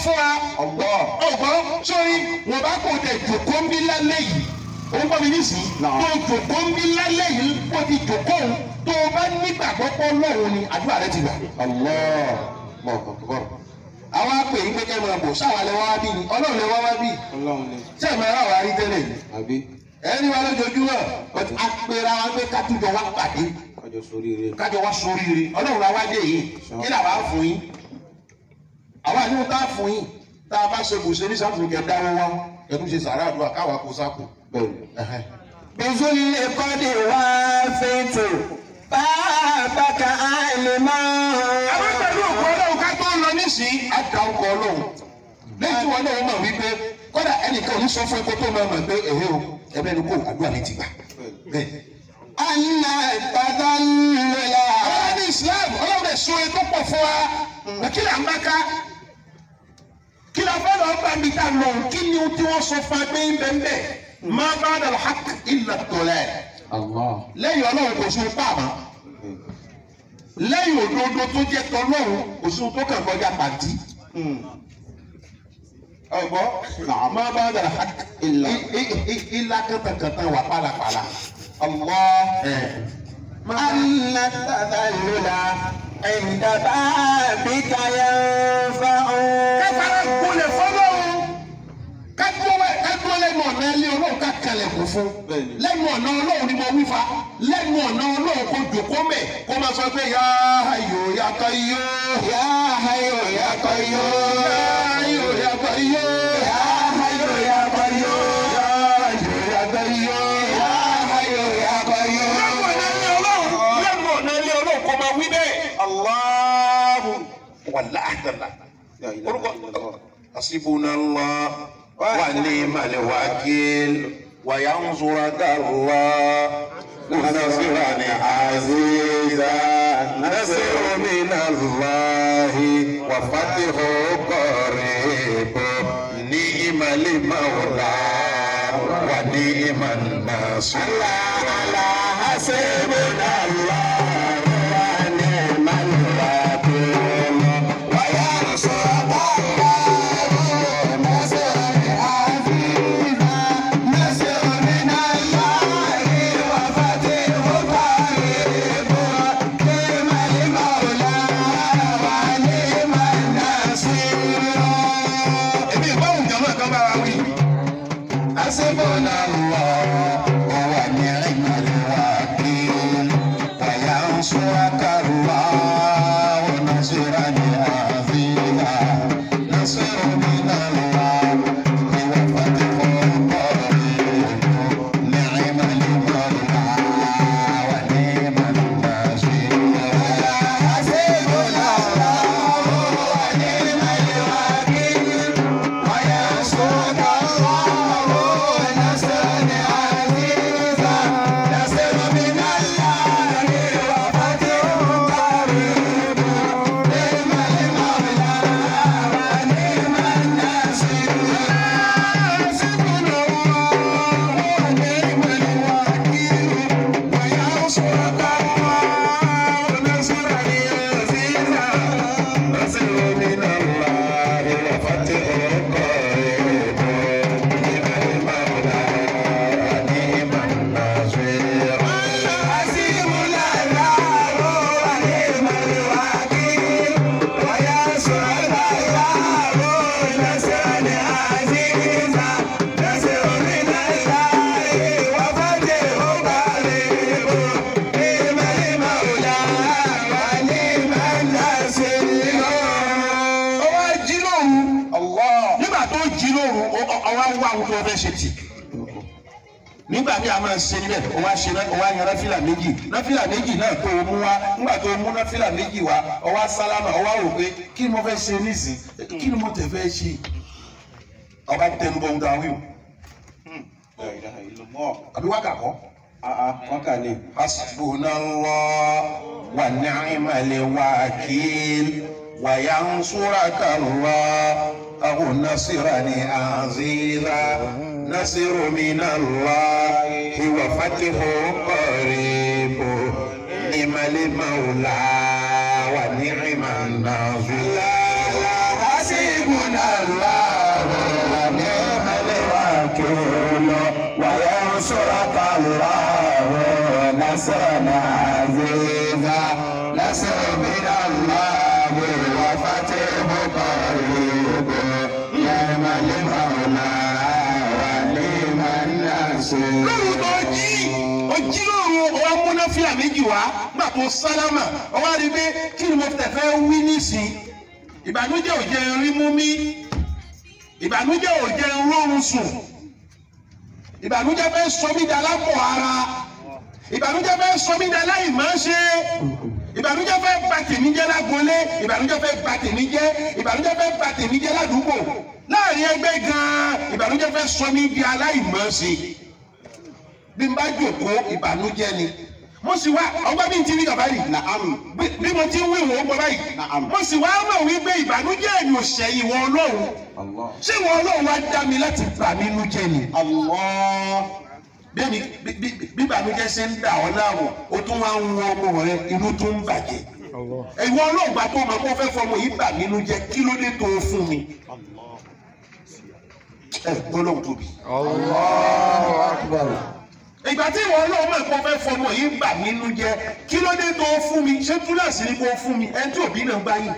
fún wa Allah. ọgbọ́n sórí wọn bá kó tẹ jòkó ń bí lálẹ́ yìí ó ń bọ́ mi nísìnyí Náà. tó jòkó ń bí lálẹ́ yìí kó ti jòkó òun tó o bá nígbàgbọ́ pọ́ lọ́run ni àdúrà rẹ ti gbà. Allah. Allahu Akbar. àwa pè é gbẹgẹ máa bọ̀ sáwa lẹ wá wá bí ni ọlọ́run lẹ wá wá bí Ọlọ́run ni. ṣé ẹ̀ máa rà wá rí tẹ́lẹ̀ ni Àbí ẹni wa lójoojúmọ́ apẹ̀rẹ̀ àwọn pé kátújọ wá pàdé kájọ sórí rẹ̀. kájọ wá sóríire ọlọ́run la wá dé yìí kí làwa á fún yín àwa ni wọn tá a fún yín tá a bá ṣe kò ṣe ní sàmùsùn kẹ dáwọ́ wá ẹtún ṣe sàrà àdúrà káwa kó sápò. Bẹ́ẹ̀ni. بذل قد وافيت بابك عالما àwọn pẹ̀lú òkú ọlọ́run ká tó lọ nísìnyí á da ọkọ̀ ọlọ́run lẹ́yìn tí wọn náà mọ̀ wípé kọ́dà ẹnìkan ò ní sọ fún ẹ kó tó máa mọ̀ pé ẹ̀hẹ́ o ẹ̀bẹ́ ni kò àdúrà ní ti gbà. bẹ́ẹ̀ أن التذلل àwọn ní Islam ọlọ́run rẹ̀ sọ ètò pọ̀ fún wa kí là ń bá ká kí la fẹ́ lọ bá mi ta lọ kí ni o tí wọ́n sọ fún agbé ń bẹ́ẹ̀ bẹ́ẹ̀ má bá dàlọ́ hak ilà tọ́lẹ̀ Allah. lẹ́yìn ọlọ́run kò sún pàmò lẹ́yìn òdodo tó jẹ́ tọ́lọ́run kò sún tó kàn kọjá pàtí. ọgbọ́ má bá dàlọ́ hak ilà ilà kàtàkàtà wà pàlàpàlà. Allah ẹ̀. أن التذلل عند بابك ينفع káfárá gbolẹ̀ fọlọ́run kájúwẹ́ kájúwẹ́ lẹ́nu ọ̀nà ilé ọlọ́run ká kalẹ̀ kù fún Bẹ́ẹ̀ni. lẹ́nu ọ̀nà ọlọ́run ni mo wí fa lẹ́nu ọ̀nà ọlọ́run kò jòkó mẹ́ kó máa sọ pé yá ayò yá kọ́ iyó يا حي يا قيوم yá ayò yá kọ́ iyó يا حي يا قيوم yá ayò yá kọ́ iyó. يا حي يا قيوم lẹ́nu ọ̀nà ilé ọlọ́run lẹ́nu ọ̀nà ilé ọlọ́run kò máa wí bẹ́ẹ̀. Allahu wàláhì tàlá. La ilaha orúkọ illallah. hasibunallah wa ni'mal wakil wa yansuraka Allah nasran aziza nasru min Allah wa fathu qarib ni'mal mawla wa ni'man nasir على حسبنا الله ونعم الوكيل وينصرك الله نصر عزيزا نصر من الله وفتح قريب نعم المولى ونعم النصير èmi ìbáwùn jọmọ kan bá wa wí. حسبنا الله ونعم الوكيل وينصرك الله نصرا عزيزا نصر من الله وفتح قريب نعم المولى ونعم النصير حسبنا الله ونعم الوكيل وينصرك الله نصرا عزيزا نصر من الله وفتح قريب نعم المولى ونعم النصير حسبنا الله ونعم الوكيل وينصرك الله نصرا عزيزا نصر من الله وفتح قريب نعم المولى ونعم النصير حسبنا الله ونعم الوكيل وينصرك الله نصرا عزيزا نصر من الله وفتح قريب نعم المولى ونعم النصير ó wá jí lóru Allah. nígbà tó jí lóru ó- ó- ó wá wá ohun tó fẹ́ ṣe tì nígbà tí a máa ṣe níbẹ̀ ó wá ṣe náà ó wá yan náfìlà méjì náfìlà méjì náà tó o mú wá nígbà tó o mú náfìlà méjì wá ó wá sálámà ó wá rò pé kí ni mo fẹ́ ṣe nísìn kí ni mo tẹ̀ fẹ́ ṣe ọba tẹnu bọ̀ ń da wíwò La ilaha illallah. àbí wákà kọ́. Ah ah. Wọ́n kà ní. hasbunallah wa ni'mal wakil wa yansuraka Allah aw nasran aziza nasiru min Allah wa fathu qarib ni'mal mawla wa ni'man nasir حسبنا نصرا عزيزا نصر من الله وفتح قريب نعم المولى ونعم النصير lóru tó jí ó jí lóru ọwọ́ múnáfíà méjì wá gbà tó sálámà ọwọ́ rí pé kí ni mo tẹ̀ fẹ́ wí nísìn ìbànújẹ́ ò jẹ́ rí mú mi ìbànújẹ́ ò jẹ́ rọrùn sùn ìbànújẹ́ fẹ́ sọ mí dà lápọ̀ ara ìbànújẹ́ fẹ́ sọ mí dà láì máa ṣe ìbànújẹ́ fẹ́ bà tèmi jẹ́ lágbolé ìbànújẹ́ fẹ́ bà tèmi jẹ́ ìbànújẹ́ fẹ́ bà tèmi jẹ́ ládùúgbò láàrin ẹgbẹ́ gan-an ìbànújẹ́ fẹ́ sọ mí di aláìmọ̀ọ́ṣe bí n bá jòkó ìbànújẹ́ ni mo sì wá ọgbọ́n bí n ti rí bàbá yìí Naam. bí bí mo ti ń wí wọ́n gbọ́ báyìí Naam. mo sì wá mọ̀ wípé ìbànújẹ́ mi ò ṣẹ̀yìn wọn ọlọ́run Allah. ṣé wọn ọlọ́run wá dá mi láti bà mí nú jẹ́ ni Allah. bẹ́ẹ̀ni bí- bí bí ìbànújẹ́ ṣe ń dà ọ́ láàmú o tún wá ń wọ ọmọ rẹ inú tó ń bàjẹ́ ìwọ ọlọ́ọ̀gbà tó mọ̀ kó fẹ́ fọmọ yìí bà mí nú jẹ́ kí ló dé tó o fún mi ẹ gbọ́dọ̀ tóbi. الله أكبر ìgbà tí ìwọ ọlọ́run mọ̀ kó fẹ́ fọmọ yìí bà mí nú jẹ́ kí ló dé tó o fún mi ṣé túláàsì ni kó o fún mi ẹni tí òbí náà gbá yìí.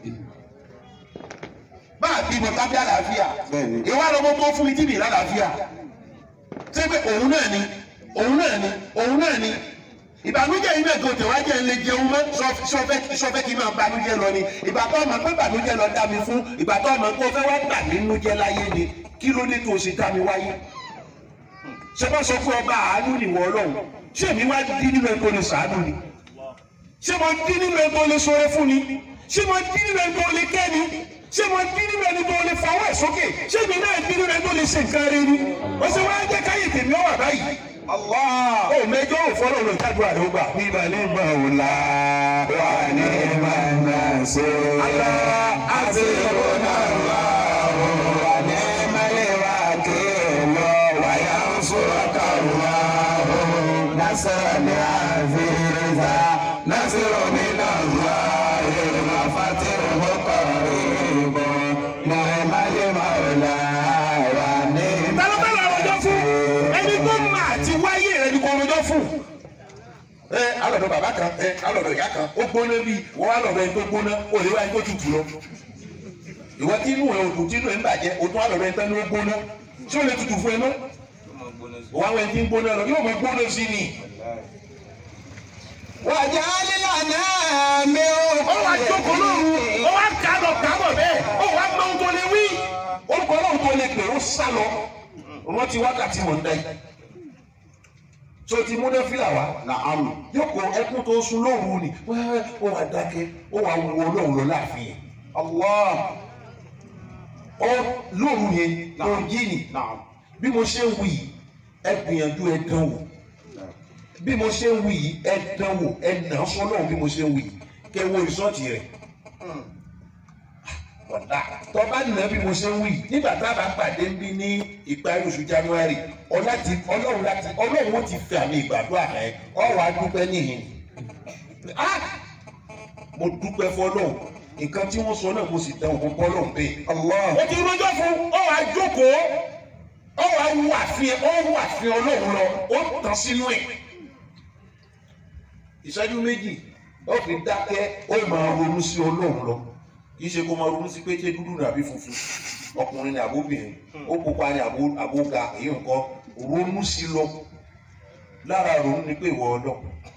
bá a bímọ tábí àlàáfíà Bẹ́ẹ̀ni. ìwà lọ́mọ tó fún mi tí mi lálàáfíà ṣé pé òun náà ni òun náà ni òun náà ni ìbànújẹ́ yìí náà kò tẹ̀ wá jẹ́ ń lè jẹun mọ́ sọ- sọfẹ́ sọfẹ́ kí n máa banújẹ́ lọ ni ìgbà tó ọmọ pé bànújẹ́ lọ dá mi fún ìgbà tó ọmọ pé ó fẹ́ wá gbà mí nú jẹ́ láyé ni kí ló dé tó o sì dá mi wáyé ṣé wọ́n sọ pé ọba àánú nìwọ ọlọ́run ṣé èmi wá dín nínú ẹ̀ tó lè sàánú ni ṣé mo dín nínú ẹ̀ tó lè sọ̀rọ̀ fún ni ṣé mo dín nínú ẹ̀ tó lè kẹ́ ni ṣé mo dín nínú ẹ̀ tó lè fọwọ́ ẹ̀ sókè ṣé èmi náà dín nínú ẹ̀ tó lè ṣe nǹkan rẹ ni wọ́n ṣe wá jẹ́ káyè tèmi ọ̀wà báyìí Allah. ó mẹjọ ò fọlọ́ lọ jáde àdó gbà nígbà nígbà ò la wà ní ونعم النصير حسبنا الله ونعم الوكيل وينصرك الله نصرا عزيزا نصر من الله وفتح قريب نعم المولى ونعم ta ló fẹ́ lọ rọjọ́ fún ẹni tó mà àti wáyé rẹ ni kò rọjọ́ fún. ẹ alọ̀dọ̀ bàbá kan ẹ alọ̀dọ̀ ìyá kan ó gbóná bíi wọ́n wá lọ̀dọ̀ ẹni tó gbóná ó lè wá ẹni tó tutù lọ. ìwọ tí inú ẹ òdùn tí inú ẹ ń bàjẹ́ o tún alọ̀dọ̀ ẹni tó ní ó gbóná ṣé ó lè tutù fún ẹ mọ́. òun àwọn ẹni tí ń gbóná lọ yóò mọ gbóná sí ni. واجعل لنا من ó wá jókòó lóru ó wá kà lọ kà bọ̀ bẹ́ẹ̀ ó wá mọ ohun tó lè wí. orúkọ náà tó lè pè ó sá lọ wọ́n ti wákàtí mọ̀ ń dá yìí. tó ti múná fílà wá Naam. yóò kó ẹkún tó sún lóru ni wẹ́ẹ́ ó wà dákẹ́ ó wà wọ ọlọ́run lọ láàfin yẹn. Allah. ọ lóru yẹn tó yí ni Naam. bí mo ṣe ń wí yìí ẹ gbìyànjú ẹ dán wò bí mo ṣe ń wí yìí ẹ dán wò ẹ nà án sọ́nà bí mo ṣe ń wí yìí kẹ́ wo rìsọ́ọ̀tì rẹ̀ ọ̀dà tọ́ba nà bí mo ṣe ń wí nígbà tá a bá pàdé ń bí ní ìparí oṣù january ọláti ọlọ́run láti ọlọ́run ó ti fẹ́ àmì ìgbàdúrà rẹ ọ̀rọ̀ adúpẹ́ níhìn Ah! mo dúpẹ́ fọlọ́run nǹkan tí wọ́n sọ náà mo sì dán òkú bọ́lọ̀ bẹ́ẹ̀. Allah. ó ti rọjọ́ fún ọ̀rọ̀ àjókòó ọ̀rọ̀ awu àfihàn ọ̀rọ̀ àfihàn ọlọ́run lọ ó tàn sínú ẹ̀. ìṣẹ́jú méjì ó fi dákẹ́ ó máa ronú sí ọlọ́run lọ kì í ṣe kó máa ronú sí pé ṣé dúdú ní àbí funfun ọkùnrin ní àbóbìnrin ó pupa ní àbó- àbóga èyí nǹkan ronú sí lọ lára ronú ni pé ìwọ ọlọ́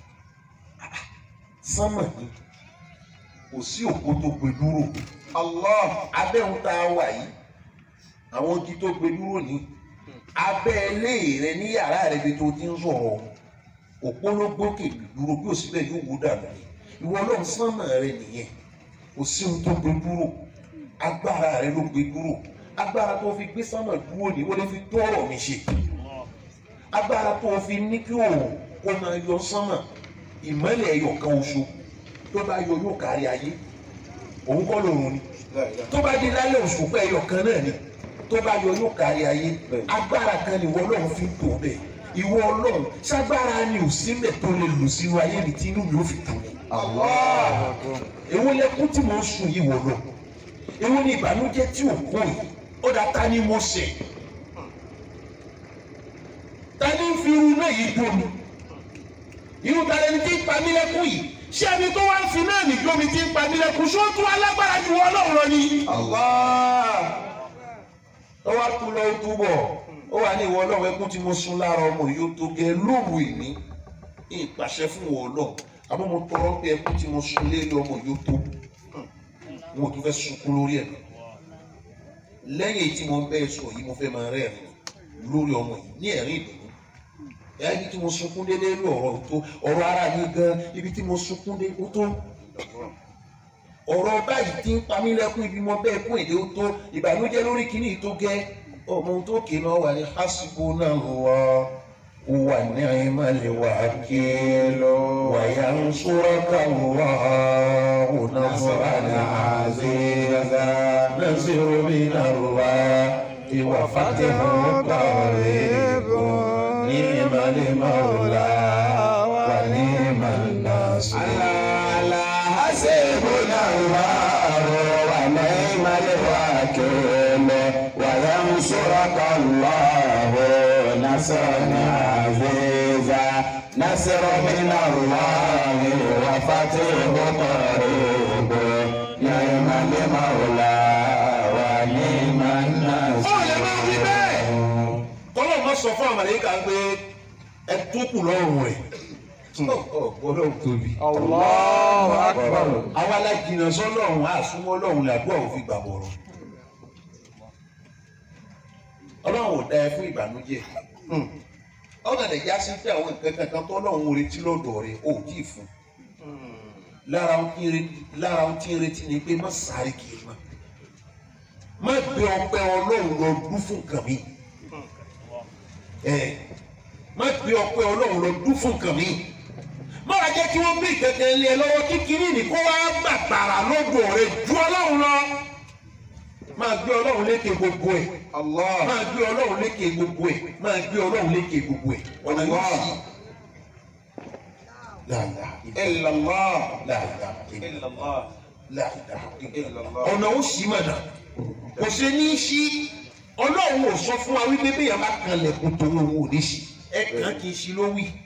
sánmà ni kò sí òpó tó gbé dúró Allah. abẹ́hùn tá a wà yìí àwọn igi tó gbé dúró ní abẹ́ ilé rẹ ní yàrá rẹ bí tó ti ń sọ̀rọ̀ òpó ló gbókè dúró bí òsì bẹ́ẹ̀ yóò wó dànù ni ìwọ ọlọ́run sánmà rẹ nìyẹn kò sí ohun tó gbé dúró agbára rẹ ló gbé dúró agbára tó fi gbé sánmà dúró ni ó lè fi tọrọ mi ṣe agbára tó fi ní kí òun kó máa yọ sánmà ìmọ́lẹ̀ ẹyọ kan oṣù tó bá yọ yóò kárí ayé òun kọ́ lòun ni La ilaha. tó bá di lálẹ́ òṣùpá ẹyọ kan náà ni tó bá yọ yóò kárí ayé Bẹ́ẹ̀. agbára kan ni ìwọ ọlọ́run fi ń tò bẹ́ẹ̀ ìwọ ọlọ́run ságbára ni ò sílẹ̀ tó lè lò sínú ayé mi tí inú mi ò fi dùn ni. Allah. èwo lẹkún tí mo ń sùn yìí wọ lọ èwo ni ìbànújẹ́ tí ò kó yìí ó dá ta ni mo ṣe ta ni ń fi irú náà yìí dùn mi irú tàlẹ́ ní tí ń pa mí lẹ́kún yìí ṣé ẹni tó wá ń fi náà nìjó mi ti ń pa mí lẹ́kún ṣó tún alágbára ju ọlọ́run lọ ni. Allah. ó wá kú lọ ó túbọ̀ ó wà ní ìwọ ọlọ́run ẹkún tí mo sun lára ọmọ yìí ó tó gẹ lóru ìní ìpàṣẹ fún ìwọ ọlọ́run àmọ́ mo tọrọ pé ẹkún tí mo sun lé ọmọ yìí ó tó wọn ò tún fẹ́ sunkún lórí ẹ̀ lẹ́yìn tí mo ń bẹ́ẹ̀ sọ yìí mo fẹ́ máa rẹ́rìn lórí ọmọ yìí ní ẹ̀rín ìdùnnú ẹ̀yà ibi tí mo sunkún dé lórí ọ̀rọ̀ tó ọ̀rọ̀ ara mi gan ibi tí mo sunkún dé ó tó ọ̀rọ̀ báyìí tí ń pa mí lẹ́kún ibi mo bẹ́ẹ̀ kún èdè ó tó ìbànújẹ́ lórí kínní tó gẹ́ ọmọ ohun tó kì í náà wà ní hásìkò náà wà wà ní àìmọ̀lẹ̀ wà kí wàyà ń sọ́rọ́ káwọ́ ọ̀nà fúnra ní àzẹ́zà náà sì rọ́bì náà wà ìwà fàtẹ́hùn kọ́ọ̀rẹ́ ní ìmọ̀lẹ̀ mọ́ọ̀lá wà ní ìmọ̀lẹ̀ sí. حسبنا الله ونعم الوكيل وينصرك الله نصرا عزيزا نصر من الله وفتح قريب نعم المولى ونعم ó lè máa wí النصير bẹ́ẹ̀. kọ́lọ́ máa sọ fún àmàlẹ́kà pé ẹ tó kù lọ́rùn rẹ̀. ọlọ́run tóbi. Allahu akbar. àwa la jìnnà sọ́lọ́run àsúnmọ́ ọlọ́run làdúrà òfin gbà bọ̀rọ̀. ọlọ́run ò dá ẹ fún ìbànújẹ́. ọ̀nà ìjà sí pé àwọn nǹkan kankan tó ọlọ́run ò retí lọ́dọ̀ rẹ̀ ò tí ì fún. lára ohun tí ń retí lára ohun tí ń retí ni pé má sáré kiri mọ́. má gbé ọpẹ́ ọlọ́run lọ dún fún nǹkan mi. ẹ má gbé ọpẹ́ ọlọ́run lọ dún fún nǹkan mi má wàá jẹ́ kí wọ́n gbé ìkẹ̀kẹ́ lé ẹ lọ́wọ́ kíkiri ní kó wá gbàgbàrà lọ́dọ̀ rẹ̀ ju ọlọ́run lọ. máa gbé ọlọ́run lékè gbogbo ẹ̀ Allah. máa gbé ọlọ́run lékè gbogbo ẹ̀ máa gbé ọlọ́run lékè gbogbo ẹ̀ ọ̀nà yóò sí. láàlá Illallah. láàlá Illallah. láàlá Illallah. ọ̀nà ó sì mọ̀nà kò ṣe ní í ṣí ọlọ́run ò sọ fún wa wípé bí yàrá kan lẹ̀kùn tó ń wò ní ṣí ẹ̀kan kì í ṣí ló wí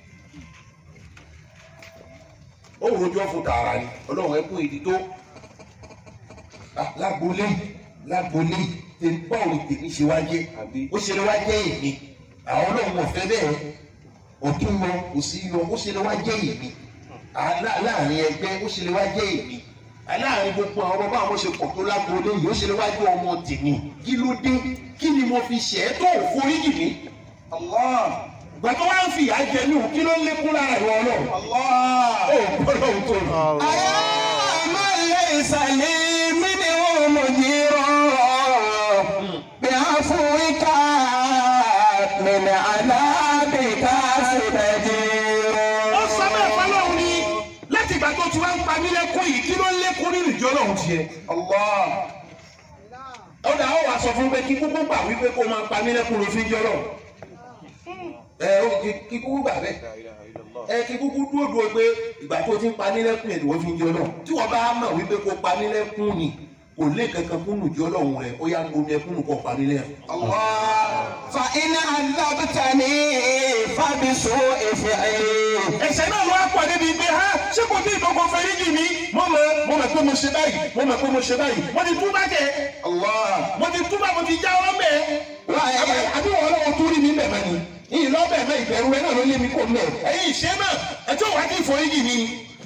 ó rojọ́ fún tààrà ni ọlọ́run ẹ kún ìdí tó Ah, lágbolé lágbolé tèmi báwo ni tèmi ṣe wá jẹ́ ó ṣe lè wá jẹ́ èmi àwọn ọlọ́run ọ̀fẹ́ bẹ́ẹ̀ ọ̀tún lọ kò sí lọ ó ṣe lè wá jẹ́ èmi Ah, lá- láàrin ẹgbẹ́ ó ṣe lè wá jẹ́ èmi Ah, láàrin gbogbo àwọn ọmọ àwọn ṣe pọ̀ tó lágbolé yìí ó ṣe lè wá jẹ́ ọmọ tèmi kí ló dé kí ni mo fi ṣẹ̀ ẹ́ tó foríjì mi Allah. gbàtọ́ wá ń fìyà jẹ mí ò kí ló ń lékún lára ìwọ ọlọ́run Allah. ó gbọ́dọ̀ tó lọ. أيا من ليس لي منه مجير بعفوك من عذابك استجير ó sọ bẹ́ẹ̀ fọlọ́run ni láti ìgbà tó ti wá ń pa mí lẹ́kún yìí kí ló ń lékún nínú ìjọ ọlọ́run tiẹ̀. Allah. ó dà ó wàá sọ fún pé kí kúkú gbà wípé kó máa pa mí lẹ́kún ló fi ń jọ ọlọ́run. ẹ ó kí- kí kúkú gbà bẹ́ẹ̀ ẹ kí kúkú dúró dúró pé ìgbà tó ti ń pa mí lẹ́kún yẹn ni wọ́n fi ń jọ ọlọ́run tí wọ́n bá mọ̀ wípé kó pa mí lẹ́kún ni kò lé kankan kún nùjọ́ ọlọ́run rẹ̀ ó yá gbomi ẹkún nù kó pa mí lẹ́kún. Allah. فإن عذبتني فبسوء فعلي ẹ̀ṣẹ̀ náà ló wá pọ̀ débi pé ha ṣé kò tí ìkókò fẹ́rí jì mí mo mọ̀ mo mọ̀ pé mo ṣe báyìí mo mọ̀ pé mo ṣe báyìí mo ti túbà jẹ Allah. mo ti túbà mo ti já ọ bẹ́ẹ̀. àbí wọn lọ́wọ́ tó rí mi bẹ̀ mọ́ ni ìyìn lọ́bẹ̀ mọ́ ìbẹ̀rù rẹ náà ló lé mi kó mẹ́ ẹ̀yin ìṣe náà ẹjọ́ wàá kí ìforíjì mi.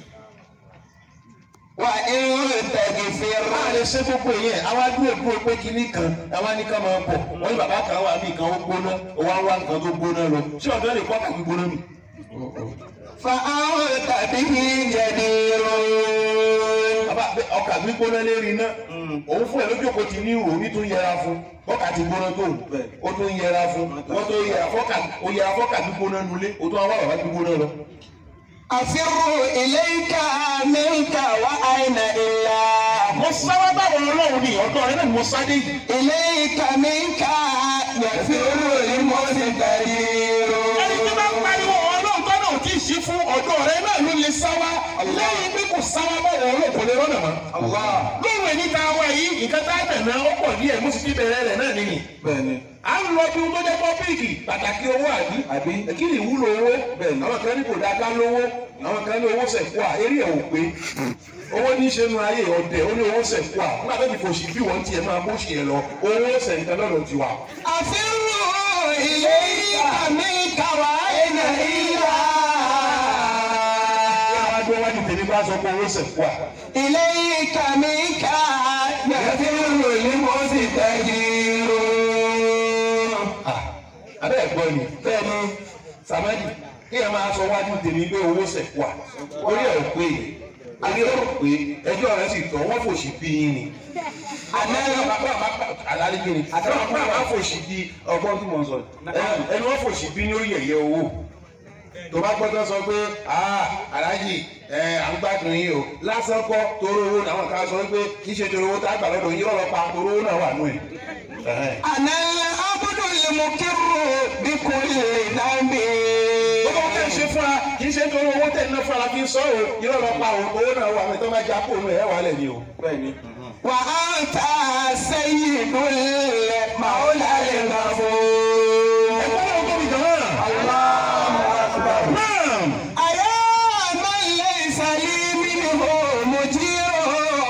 وإن تغفر a lè ṣe gbogbo yẹn àwa dúró dúró pé kinní kan àwa ní ká máa bọ̀ wọ́n ní bàbá kan wà mí kan ó gbóná ó wá wá nǹkan tó gbóná lọ ṣé ọ̀dọ́ lè kọ́ kàgbé gbóná mi. فأنت به جدير bàbá bẹ ọkà gbígbóná lérí iná òun fún ẹ lójú kò ti ní ìrò ní tún yẹra fún bọ́kà ti gbóná tó o tún yẹra fún wọ́n tó yẹra fọ́kà o yẹra fọ́kà gbígbóná nulẹ̀ o tún wá bàbá gbígbóná lọ. أفر إليك منك وأين إلا mo sáwá báwo ọlọ́run ní ọ̀dọ́ rẹ náà ni mo sáré yìí. إليك منك يفر المستدير ẹni tí bá ń pariwo ọlọ́run tó náà kì í ṣí fún ọ̀dọ́ rẹ náà ló lè sáwá lẹ́yìn pé kò sáwá báwo ọlọ́run kò lè rọ́nà mọ́. Allah. lóòrùn ẹni tá a wá yìí nǹkan tá a tẹ̀ náà ó pọ̀ díẹ̀ mo sì ti bẹ̀rẹ̀ rẹ̀ náà nìyí. Bẹ́ẹ̀ni. à ń ń lọ bí ohun tó jẹ́ tọ́píìkì pàtàkì owó àbí Àbí? kí ni ìwúlò owó bẹ́ẹ̀ àwọn kan ní kò dáa ká lówó àwọn kan ní owó sẹ̀kú à eré ẹ̀ ò pé owó ní í ṣe nu ayé ọ̀dẹ̀ ó ní owó sẹ̀kú à nígbà tó ti fòṣì bí wọ́n tiẹ̀ máa bó ṣe ẹ̀ lọ owó sẹ̀ǹtẹ̀ lọ́dọ̀ tiwa. أفروا إليك منك وأين إلى àwọn agbẹ́ wájú tèmi bá sọ pé owó sẹ̀kú à. إليك منك يفر المستجير abẹ́ ẹ̀gbọ́n ni bẹ́ẹ̀ ni samadi kí ẹ máa sọ wájú tèmi pé owó sẹ̀kú à orí ẹ̀ ò pé orí ẹ̀ ò pé ẹjọ́ rẹ̀ sì tọ́ wọ́n fòṣì bí yín ni. àlàlẹ́ kí ni àtàwọn àpá àpá fòṣì bí ọgbọ́n tí mo ń sọ ẹni wọ́n fòṣì bí ní orí ẹ̀yẹ owó tó bá gbọ́dọ̀ sọ pé aláàjì à ń gbádùn yín o lásán kọ́ toró owó làwọn kan sọ pé kì í ṣe toró owó tá a gbà lọ́dọ̀ yín lọ́rọ̀ pa toró owó náà wà nù ẹ̀. أنا العبد المقر بكل ذنب gbogbo ohun tẹ̀ ń ṣe fún wa kì í ṣe nítorí owó tẹ̀ ń ná fún wa fi ń sọ o irọ́ lọ pa o owó náà wà mí tó máa já kó nu ẹ̀ wà lẹ̀ ni o. وأنت سيد المولى الغفور ẹgbẹ́ náà tóbi jọ náà. náà أيا من ليس لي منه مجير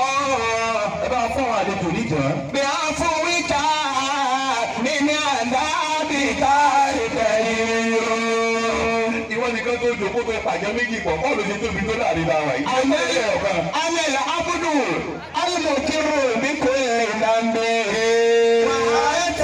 ẹ bá fún àwọn àlejò níjọ́. بعفوك من عذابك الكريم ìwọ nìkan tó jòkó tó pàjẹ́ méjì pọ̀ bọ́ọ̀lù ti tóbi tó láàrin náà wáyé. أنا ẹ̀ ọ̀kan. أنا العبد المقر بكل ذنب وأنت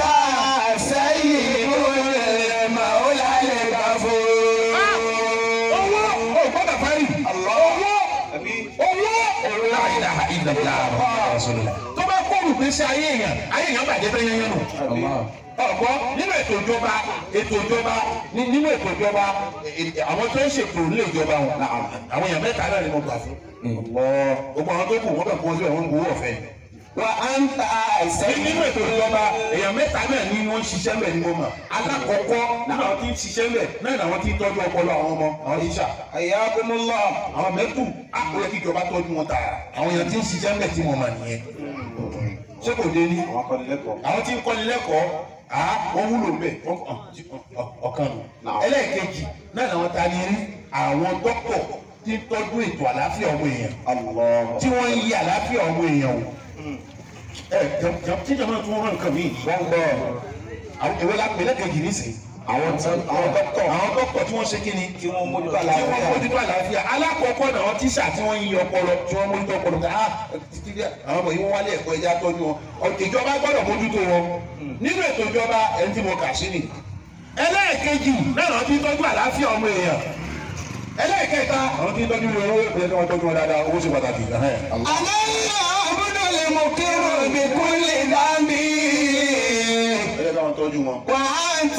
سيد المولى الغفور owó ò gbọ́dọ̀ fẹ́rí. owó owó owó láìláha ìdàgbà tó bá kó olùgbésí ayé èèyàn ayé èèyàn bàjẹ́ bẹ́ẹ̀ yẹn yẹn nù. ọ̀gbọ́ nínú ètò ìjọba ètò ìjọba ní- nínú ètò ìjọba ẹ- ẹ- àwọn tó ń ṣètò ilé ìjọba wọn là- àwọn èèyàn mẹ́ta náà ni mo gbà fún. gbogbo àwọn tó kù wọ́n kàn kó síbẹ̀ wọ́n ń gbowó ọ̀fẹ́ ni. وأنت Ní- سيد nínú ètò ìjọba èèyàn mẹ́ta náà ni wọ́n ń ṣiṣẹ́ mẹ́ ni mo mọ̀ alákọ̀ọ́kọ́ làwọn tí ń ṣiṣẹ́ mẹ́ náà làwọn tí ń tọ́jú ọpọlọ àwọn ọmọ àwọn tíṣà حياكم الله àwọn mẹ́tù àpò yẹ kí ìjọba tọ́jú wọn tààrà àwọn èèyàn tí ń ṣiṣẹ́ mẹ́ tí mo mọ̀ nìyẹn ṣé kò dé ní àwọn tí ń kọ́ni lẹ́kọ̀ọ́ à wọ́n wúlò bẹ́ẹ̀ wọ́n- ọ̀, tí- ọ̀, ọ̀kan nù ẹlẹ́ẹ̀kejì náà làwọn ta ni rí àwọn dókítọ̀ tí ń tọ́jú ètò àlàáfíà ọmọ èèyàn tí wọ́n ń yí àlàáfíà ọmọ èèyàn wò ẹ jẹ- jẹ- tí jọba tún rán nǹkan mi wọ́n gbọ́ àwọn ìwé lápẹ́ lẹ́kẹ̀jì nísìnyí àwọn àwọn dókítọ̀ àwọn dókítọ̀ tí wọ́n ṣe kí ni tí wọ́n mójútó tí wọ́n mójútó àlàáfíà alákọ̀ọ́kọ́ náà àwọn tíṣà tí wọ́n ń yí ọpọlọ tí wọ́n mójútó ọpọlọ tí ah títí dé àwọn ọmọ yìí wọ́n wálé ẹ̀kọ́ ẹja tọ́jú wọn Ọ- ìjọba gbọ́dọ̀ mójútó wọn nínú ètò ìjọba ẹni tí mo kà sí ni ẹlẹ́ẹ̀kejì náà àwọn tí ń tọ́jú àlàáfíà ọmọ èèyàn ẹlẹ́ẹ̀kẹta àwọn tí ń tọ́jú owó ìpínlẹ̀ tí wọ́n tọ́jú wọn dáadáa owó ṣe pàtàkì ẹ̀hẹ́n. أنا العبد المقر بكل ذنب ẹlẹ́ẹ̀kẹ́ wọn tọ́jú wọn. وأنت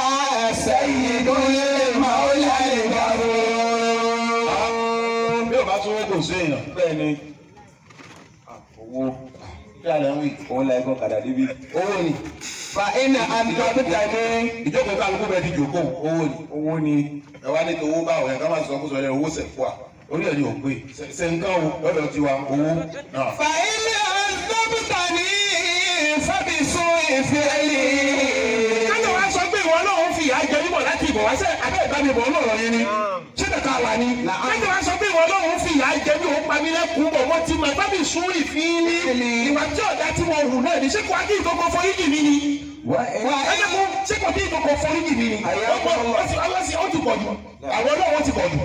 سيد المولى الغفور bí o bá tún wọ́n kò sí èèyàn. bẹ́ẹ̀ ni owó kí a lè ń wí. òun la ẹ̀gbọ́n kàdà débi. owó ni فإن أنبتني ìjókòó kálukú bẹ́ẹ̀ ti jòkó owó ni. owó ni. ẹ wá ní towó báwo yẹn ká máa sọ fún sọ yẹn owó sẹ̀kú à orí ẹ̀ ni ò pé sẹ̀ǹkan o lọ́dọ̀ tiwa owó náà. فإن أنبتني فبسوء فعلي kájọ wá sọ pé ìwọ náà ń fi ìyá jẹ níbọ̀ láti ìbọ̀ wá sẹ́ abẹ́ ìbámi bọ̀ ọlọ́rọ̀ yẹn ni ṣé kàkà wà ní. kájọ wá sọ pé ìwọ náà ń fi ìyá jẹ bí òun pami lẹ́kùn bọ̀ wọ́n ti mọ̀ ìbámi sún ìfín ní ìwà tí ọ̀dà tí wọ́n hù náà ní ṣé kò á kí ìkókó foríjì mi ni. ẹ jẹ́ kó ṣé kò kí ìkókó foríjì mi ni. ó ti pọ̀ jù àwọn náà wọ́n ti pọ̀ jù.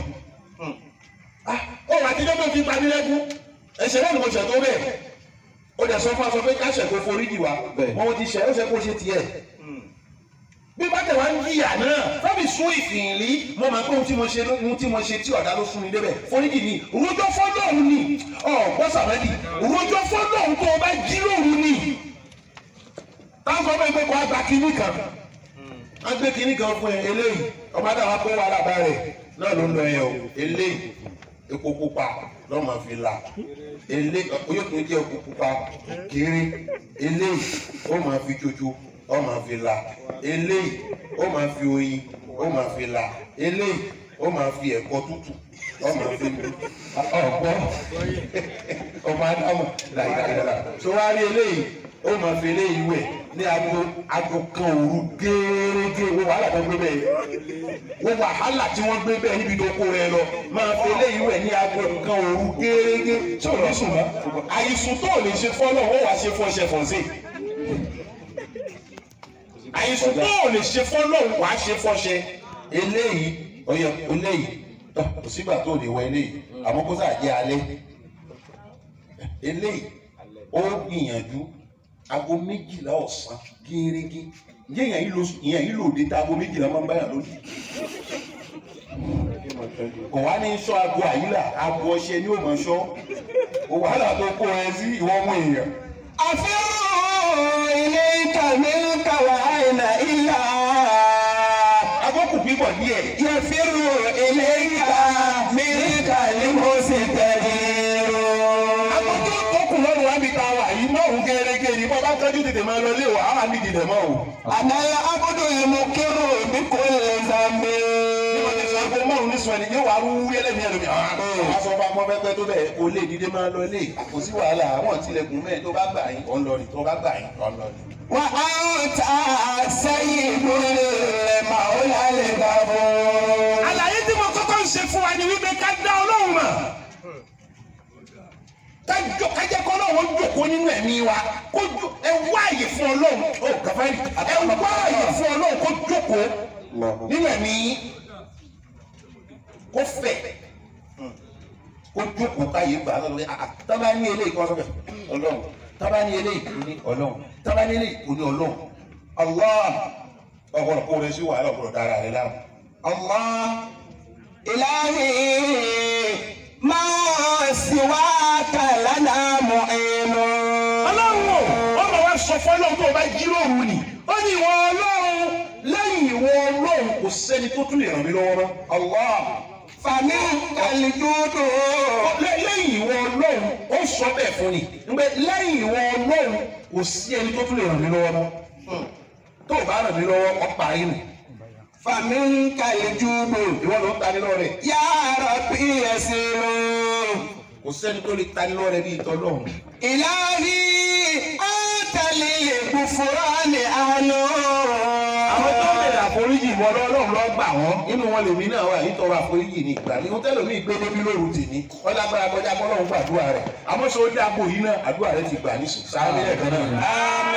ó wà tí dọ́gbọ́n fi pami lẹ́kùn ẹ̀ṣẹ̀ náà ni mo ṣẹ̀ tó bẹ́ẹ̀ ó dẹ̀ sọ fún aṣọ pé káṣẹ̀ kó foríjì wa wọ́n ti ṣẹ̀ ó ṣe kó ṣe tiẹ̀ bí bá tẹ̀ wá ń jìyà náà fẹ́mi sún ìfìyìnlí mo máa pé ohun tí mo ṣe ohun tí mo ṣe tí ọ̀dà ló sún mi débẹ̀ foríjì ni rojọ́ fọ́lọ́hún ni ọ̀gbọ́ sàmẹ́lì rojọ́ fọ́lọ́hún tó o bá jí lóru ni táwọn ọmọ ẹgbẹ́ kan á gba kínní kan á gbé kínní kan fún ẹ eléyìí ọba dàwọn kó wà lábá rẹ náà ló ń lọ yẹn o eléyìí epo pupa lọ́ọ́ máa fi la eléyìí yóò tún jẹ́ epo pupa kéré eléyìí ó máa fi jojo ó máa fi la eléyìí ó máa fi oyin ó máa fi la eléyìí ó máa fi ẹ̀kọ́ tútù ó máa fi lu ọ̀gbọ́n ọmọ adámọ̀ làyàlàyà tó wá rí eléyìí ó máa fi eléyìí wẹ̀ ní aago aago kan òru gẹ́gẹ́ wo wàhálà tó gbé bẹ́ẹ̀ wo wàhálà tí wọ́n gbé bẹ́ẹ̀ níbi tó kó rẹ lọ máa fi eléyìí wẹ̀ ní aago kan òru gẹ́gẹ́ tí ò ní sùn mọ́ àìsùn tó ò lè ṣe fọ́lọ́ wọ́n wàá ṣe fọ́ṣẹ fọ́nsẹ̀ àìsùn tó ò lè ṣe fọ́lọ́ wàá ṣe fọ́ṣẹ eléyìí ọyọ eléyìí tọ kò sígbà tó lè wọ eléyìí àmọ́ kó sáà jẹ́ alẹ́ eléyìí ó gbìyànjú aago méjìlá ọ̀sán gẹ́gẹ́ ǹjẹ́ ìyẹn yìí ló ìyẹn yìí lò dé tá aago méjìlá máa ń báyà lónìí kò wá ní sọ aago àyílà aago ọṣẹ ní òmò sọ ó wàhálà tó kó ẹ sí ìwọ ọmọ èèyàn. أفر إليك منك وأين إلا agbókù pípọ̀ díẹ̀ يفر إليك منك المستدير agbókù tó kù lọ́rùn wá bí ta wà yìí mọ́ òun gẹ́gẹ́ ni bọ́ bá tọ́jú tètè máa lọ lé wa á ní ìdìdẹ̀ mọ́ o. أنا العبد المقر بكل ذنب bí wọ́n ti sọ pé márùn ní sọ ẹni yóò wá rú ẹlẹ́mìí ẹlòmí àwọn aṣọ ọba ọmọ pẹpẹ tó bẹ́ẹ̀ kó lè dìde máa lọ lé kò sí wàhálà àwọn tilẹ̀kùn mẹ́ẹ̀ tó bá gbà yín ọ̀ ń lọ rí tó bá gbà yín ọ̀ ń lọ rí. وأنت سيد المولى الغفور àlàyé tí mo kọ́kọ́ ń ṣe fún wa ni wípé ká dá ọlọ́run mọ̀ kájọ kájẹ kọ́ ọlọ́run jókòó nínú ẹ̀mí wa kó jó ẹ wá àyè fún ọlọ́run ó gàfárì ẹ wá àyè fún ọlọ́run kó jókòó nínú ẹ̀mí kó fẹ̀ kó jókòó káyé gbà á lọ́wọ́ àà tábà ní eléyìí kọ́ sọ́kẹ̀ ọlọ́run tábà ní eléyìí kò ní ọlọ́run tábà ní eléyìí kò ní ọlọ́run Allah ọ̀gbọ̀n kó rẹ sí wàhálà ọ̀gbọ̀n dára rẹ láàmú. الله إلهي ما سواك لنا معين ọlọ́run o ó lọ wá sọ fún ọlọ́run tó o bá jí lóru ni ó ní ìwọ ọlọ́run lẹ́yìn ìwọ ọlọ́run kò sẹ́ni tó tún lè ràn mí lọ́wọ́ mọ́ Allah فمنك الجود Lẹ́- lẹ́yìn ìwọ ọlọ́run ó sọ bẹ́ẹ̀ fún ni pé lẹ́yìn ìwọ ọlọ́run kò sí ẹni tó tún lè ràn mí lọ́wọ́ mọ́ Hmm. tó o bá ràn mí lọ́wọ́ ọ parí nù فمنك الجود ìwọ ló ń ta ní lọ́rẹ̀ يا ربي يسير kò sẹ́ni tó lè ta ní lọ́rẹ̀ bí ìtọ́ lọ́hùn. إلهي أنت للغفران أهل àwọn tó bẹ̀rẹ̀ àforíjì ìwọ ọlọ́run lọ gbà wọ́n nínú wọn lèmi náà wà yìí tọrọ àforíjì ní ìgbà ní wọn tẹ́lẹ̀ mi gbé débi lóru tèmi wọn lágbára kọjá kọ́lọ́run gbàdúrà rẹ̀ àmọ́ sọ ó dáàbò yìí náà àdúrà rẹ̀ ti gbà ní sùn sáré lẹ́ẹ̀kan náà.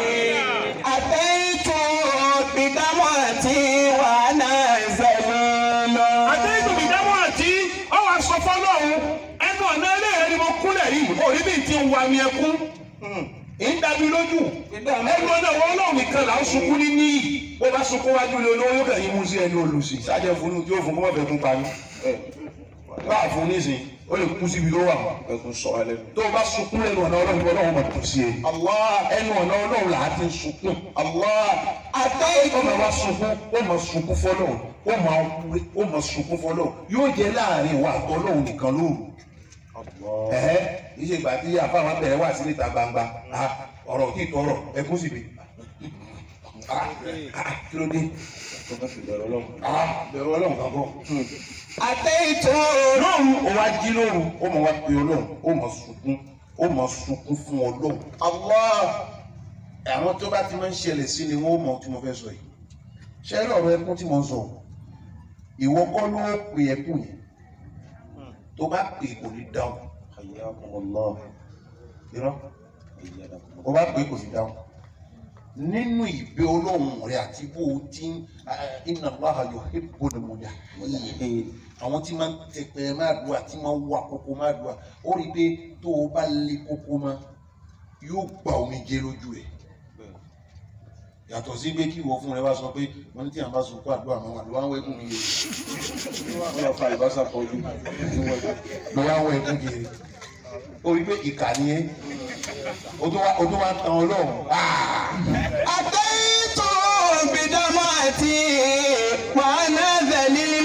أتيت بدمعتي وأنا زليل àtẹ́yìntò mi dámọ̀ àti ọwọ́ aṣọ fọlọ́run ẹnu ọ̀nà ẹlẹ́yìn ni mo kúnlẹ̀ yìí òrí bí ti ń wa mi ẹkún ń dàbí lójú ẹnu ọ̀nà wọn ọlọ́run nìkan là ń sunkún ní níyì bó bá sunkún wájú lé olówó yóò kàn yín mú sí ẹni olùsí sájẹ fún un tí yóò fún kó má fẹ́ kún pa mí bá a fún nísìn ó lè kú síbi tó wà ẹkún sọ alẹ́ nù. tó o bá sunkún lẹ́nu ọ̀nà ọlọ́run ọlọ́run máa tún sí ẹ Allah ẹnu ọ̀nà ọlọ́run là á ti ń sunkún Allah أتيت ó máa wá sunkún ó máa sunkún fọlọ́run ó máa wúre ó máa sunkún fọlọ́run yóò jẹ́ láàrin ìwà àtọ́lọ́run nìkan lóru ẹ̀hẹ́ iṣẹ́ ìgbà tí àfáwọn bẹ̀rẹ̀ wà sí níta gbangba ah, ọ̀rọ̀ kí ìtọ́rọ̀ ẹkún sì bì Ah, ah, kí ló dé tó bá fi bẹ̀rẹ̀ ọlọ́run. Ah, bẹ̀rù ọlọ́run kan kọ́ أتيت lóru ó wá jí lóru ó máa wá pe ọlọ́run ó máa sunkún ó máa sunkún fún ọlọ́run Allah àwọn tó bá ti máa ń ṣẹlẹ̀ sí ni wọ́n mọ̀ tí mo fẹ́ sọ yìí ṣé ẹ lọ́rọ̀ ẹkún tí mo ń sọ ìwọ kọ́ ló pe ẹkún yẹn tó bá pè kò ní dáhùn Hayyakumullah. irọ́ Hayyadakumullah. ó bá pè kò ní dáhùn nínú ìbẹ ọlọ́run rẹ àti bó o ti ń inna Allaha yuhibbul mujahirin àwọn tí máa ń tẹpẹ máa dùn àti máa ń wà kókó máa dùn à ó rí i pé tó o bá lé kókó mọ́ yóò gba omi jẹ lójú rẹ yàtọ̀ sí pé kí ìwọ fún rẹ wá sọ pé wọn ní tí àwọn bá sọ kó àdúrà máa wà ló wá ń wẹkùn mi yé wọ́n lọ fa ìbáṣà pọ̀ ojú. ló wá ń wẹkùn kiri ó rí i pé ìkà ni ẹ o tó wá o tó wá ń tan ọlọ́run Ah! أتيت بدمعتي وأنا ذليل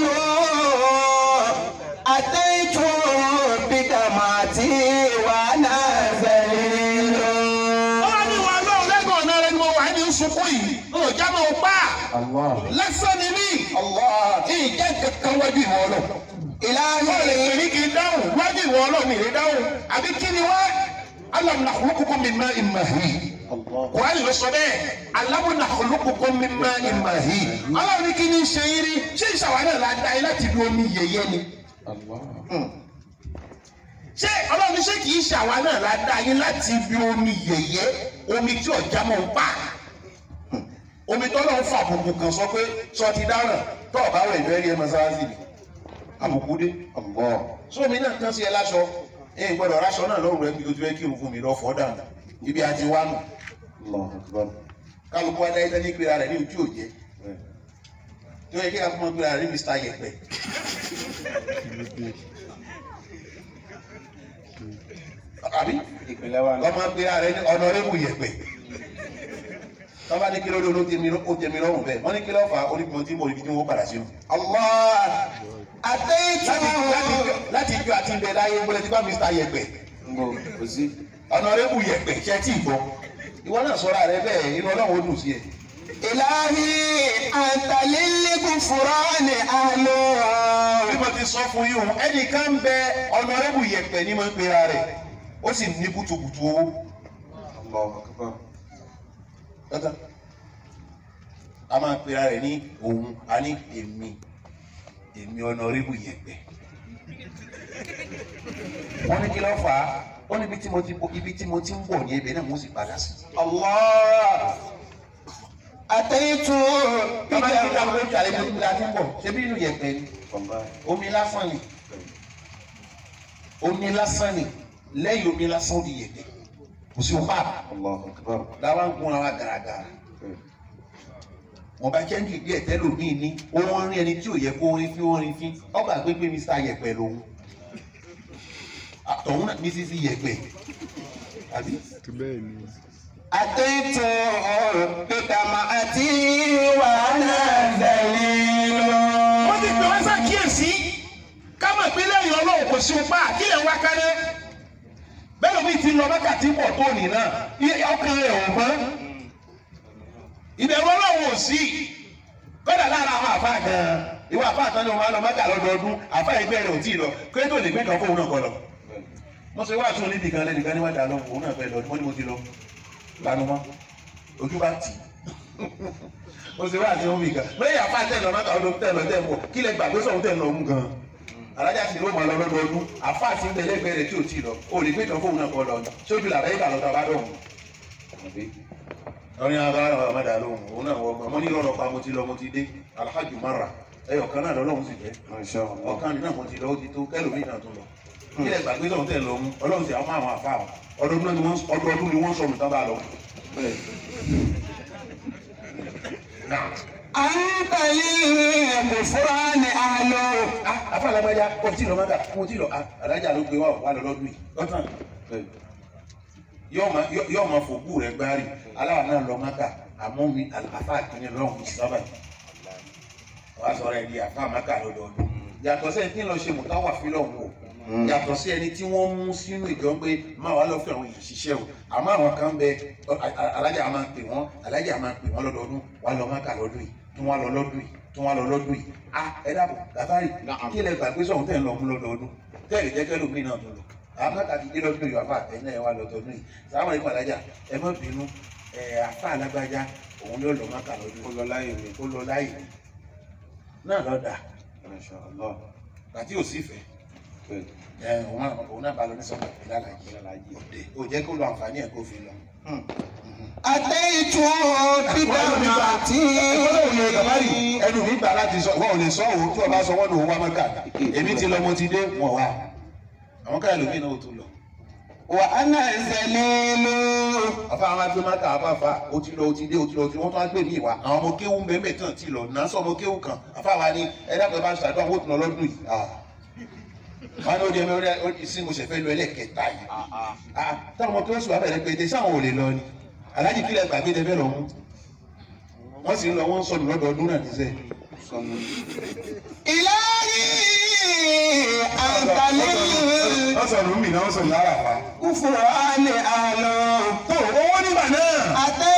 أتيت بدمعتي وأنا ذليل ọlọ́run ni wà lọ́run lẹ́gbọ̀n ọ̀nà rẹ ni mo wà ní sunkún yìí ó já mọ́ ọ pa Allah. lẹ́sẹ̀ ni mí ìjẹ́ kankan wájú ìwọ ọlọ́run. wọ́n lè pè ní kí n dáhùn wájú ìwọ ọlọ́run ìrè dáhùn àbí kí ni wá alam nakhluqukum min ma'in mahin Allah. kùránì ló sọ bẹ́ẹ̀ alámúnà olókùnkùn mímá ìmà yìí ọlọ́run ní kí ni ṣe yín rí ṣé ìṣàwọn náà la dá yín láti bí omi yẹ̀yẹ́ ni Allah. ṣé ọlọ́run ní ṣé kì í ṣàwa náà la dá yín láti bí omi yẹ̀yẹ́ omi tí ọ̀já mọ̀ ń pa omi tó lọ́n fà àbùkù kan sọ pé sọ ti dáràn tó ọ̀bá wẹ̀ ìfẹ́ rí ẹ mọ́sálásí ni àbùkù dé Allah. sómi náà tán sí ẹ láṣọ ẹ gbọ́dọ̀ ráṣọ náà lọ́rùn rẹ bí o ti fẹ́ kírun fún mi lọ fọ́ dànù ibi àti wá nù Allah akbar. kálukú wa dáyé tẹ́lẹ̀ gbéra rẹ̀ ní ojú òjé tí ó yẹ kí a fún ọ gbéra rẹ̀ ní Mr. Yẹpẹ. àbí Ìpínlẹ̀ wa ní. ọmọ gbéra rẹ̀ ní Honorable Yẹpẹ. tọ́ba ní kí ló dé olóòtú ó jẹ mi lọ́rùn bẹ́ẹ̀ wọ́n ní kí ló fà á onígbọ̀n tí mo rí kí wọ́n padà sínú. Allah àtẹ̀yìntì láti láti láti ijó àti ibẹ̀ láyé gbọ́dọ̀ tí bá Mr. Yẹpẹ Ngbò kò sí. Honorable Yẹpẹ ṣe tí ì gbọ́ ìwọ náà sọ̀rọ̀ rẹ bẹ́ẹ̀ inú Ọlọ́run ó dùn sí ẹ. ìlàhí àtàlélẹ́kùn fúránì àlọ́. bí mo ti sọ fún yín o ẹnìkan ń bẹ Honorable Yẹpẹ ní mo ń pera rẹ̀ ó sì ní kùtùkùtù owó. Allah akbar. Tọ́tọ́. a máa pera rẹ̀ ní òun a ní èmi èmi Honorable Yẹpẹ. wọ́n ní kí ló fà á ó ní ibi tí mo ti ibi tí mo ti ń bọ̀ ní ibẹ̀ náà mo sì padà sí. Allah àtẹ̀yìntì bàbá yìí ká ló ń jalè ní ibi tí a ti ń bọ̀ ṣé bí inú Yẹpẹ ni Allah. omi lásán ni omi lásán ni lẹ́yìn omi lásán ó di Yẹpẹ kò sí òpá Allah akbar. làwọn ń gún ara gàràgàrà. wọn bá jẹ́ ní ìdí ẹ̀tẹ́ lòmíì ní òun rí ẹni tí ò yẹ kó rí fí ó rí fí ọgbà gbégbé Mr. Yẹpẹ lòun àtọ̀hún náà Mrs. Yẹpẹ àbí àtẹ̀yìntì bìtàmà àti wàhálà dẹ̀lílọ́. wọ́n ti pè wọ́n ṣàkíyèsí ká mọ̀ pé lẹ́yìn ọlọ́run kò sí ọpá àkílẹ̀ ń wá kárẹ́ bẹ́ẹ̀ lómi ti lọ mẹ́kàtí pọ̀ tó nì náà iye ọkàn rẹ̀ ò mọ́ ìbẹ̀rù ọlọ́run ò sí kọ́dà lára àwọn àfa gan-an ìwọ àfa àtàn ni wọn máa lọ mẹ́kà lọ́dọọdún àfa ẹgbẹ́ rẹ̀ ò tí ì lọ kí ló tó lè gbé kan fóun náà kọ lọ. wọ́n ṣe wá tún níbi kan lẹ́nìkan ní wọ́n dà lọ òun náà fẹ́ lọ wọ́n ní mo ti lọ lanu mọ́ ojú bá tì í mo ṣe wá àti ohun ìgbà lẹ́yìn àfa tẹ̀ lọ mẹ́ta ọdún tẹ̀ lọ tẹ̀ mọ̀ kí lẹ gbàgbé sọ̀hún tẹ̀ lọ mú gan alájà sì ló mọ̀ lọ lọ́dọọdún àfa àti ń bẹ lẹ́gbẹ̀ẹ́ rẹ̀ tí ò tí ì lọ o lè gbé kan fóun náà kọ lọ sójú làbẹ́ ìgbà lọ́ta bá dọ̀hún. lọ́rin agbára àwọn ọmọdé àlóhùn òun náà wọ́n gbọ́n mo ní lọ́rọ̀ pa mo ti lọ mo ti dé alhaji mara ẹyọ kan náà lọ́lọ́run sì jẹ́ Masha Allah. ọ̀kan nínú àwọn ti lọ ó ti tó kẹlòmíì náà tó lọ kí lẹ gbàgbé sọ̀hún tẹ̀ lọ mú ọlọ́run sì àwọn àwọn àfa àwọn ọdọọdún ni wọ́n ọdọọdún ni wọ́n sọ̀rọ̀ tán bá lọ. Náà. àtàlélẹ́kùn fúránì àlọ́. afa alágbájá kò tí ì lọ mọ́tà kò tí ì lọ alájà ló gbé wa wà lọ lọ́dún yìí lọ́tàn yóò máa yóò máa fòkú rẹ̀ gbárí aláwa náà lọ mọ́tà àmọ́ mi afa àkínyẹ lọ́hùn sábà yìí wàá sọ̀rọ̀ ẹ̀ di afa mọ́tà lọ́dọọdún yàtọ̀ sẹ́ni tí ń lọ ṣe mùtáwà fílọ̀hún o yàtọ̀ sí ẹni tí wọ́n mú sínú ìjọ pé máa wà lọ́ọ́ fi àwọn èèyàn ṣiṣẹ́ o àmọ́ àwọn kan bẹ alájà máa pè wọ́n alájà máa pè wọ́n lọ́dọọdún wà lọ mọ́tà lọ́dún yìí tí wọ́n lọ lọ́dún yìí tí wọ́n lọ lọ́dún yìí a ẹ dàbọ̀ gàfárì kí lẹ gbàgbé sọ̀hún tẹ̀ ń lọ mú lọ́dọọdún tẹ́lẹ̀ jẹ́ kẹ́lò mí náà tó lọ àwọn mẹ́ta ti dé lọ́dún yìí wà fà ẹ̀yin náà ẹ wà lọ́dọọdún yìí sáwọn ẹ̀kọ́ alájà ẹ má bínú ẹ àfa alágbájá òun ló lọ mọ́tà lọ́dún Ó lọ láyé mi. ó lọ láyé náà lọ́dà Masha Allah. àti òsì fẹ́ ẹ òun náà òun náà bá lọ ní sọ́kà ìlàlàyé òde ò jẹ́ kó lo àǹfààní ẹ̀ kó fi lọ. àtẹ̀yìntì bìtàmà àti ẹnu mi gbà láti sọ wọn ò lè sọ òun tí wọn bá sọ wọn ní òun wá mọ́kà èmi ti lọ mo ti dé wọn wá àwọn káyọ̀ lómi náà ó tún lọ. wàhálà dẹ̀lílọ́. àfa àwọn agbé mọ́kà àfàfà ó ti lọ ó ti dé ó ti lọ ó ti wọ́n tún á gbé mi ìwà àwọn ọmọ kéwú mẹ́mẹ́ tán ti lọ náà sọ ọmọ kéwú kan àfa wa ni ẹ dákẹ́ bá ń ṣàdúrà wọ́n tún lọ lọ́dún yìí. wọn ní ó di ẹmẹ ó di sí mo ṣe fẹ́ lọ ẹlẹ́kẹta yìí. Ah, táwọn ọmọ kéwú sùn wà bẹ̀rẹ̀ pété sáwọn ò lè lọ ni aláàjì kílẹ̀ gbàgbé tẹ fẹ́ lọ mú wọ́n sì ń lọ wọ́n ń sọnù lọ́dọọdún náà níṣẹ́. Sọnù. ìlàhí àtàlélẹ́kùn wọ́n sọnù mí náà wọ́n sọnù lára fa. fúránì àlọ́. tó owó nígbà náà. àtẹ̀yìntì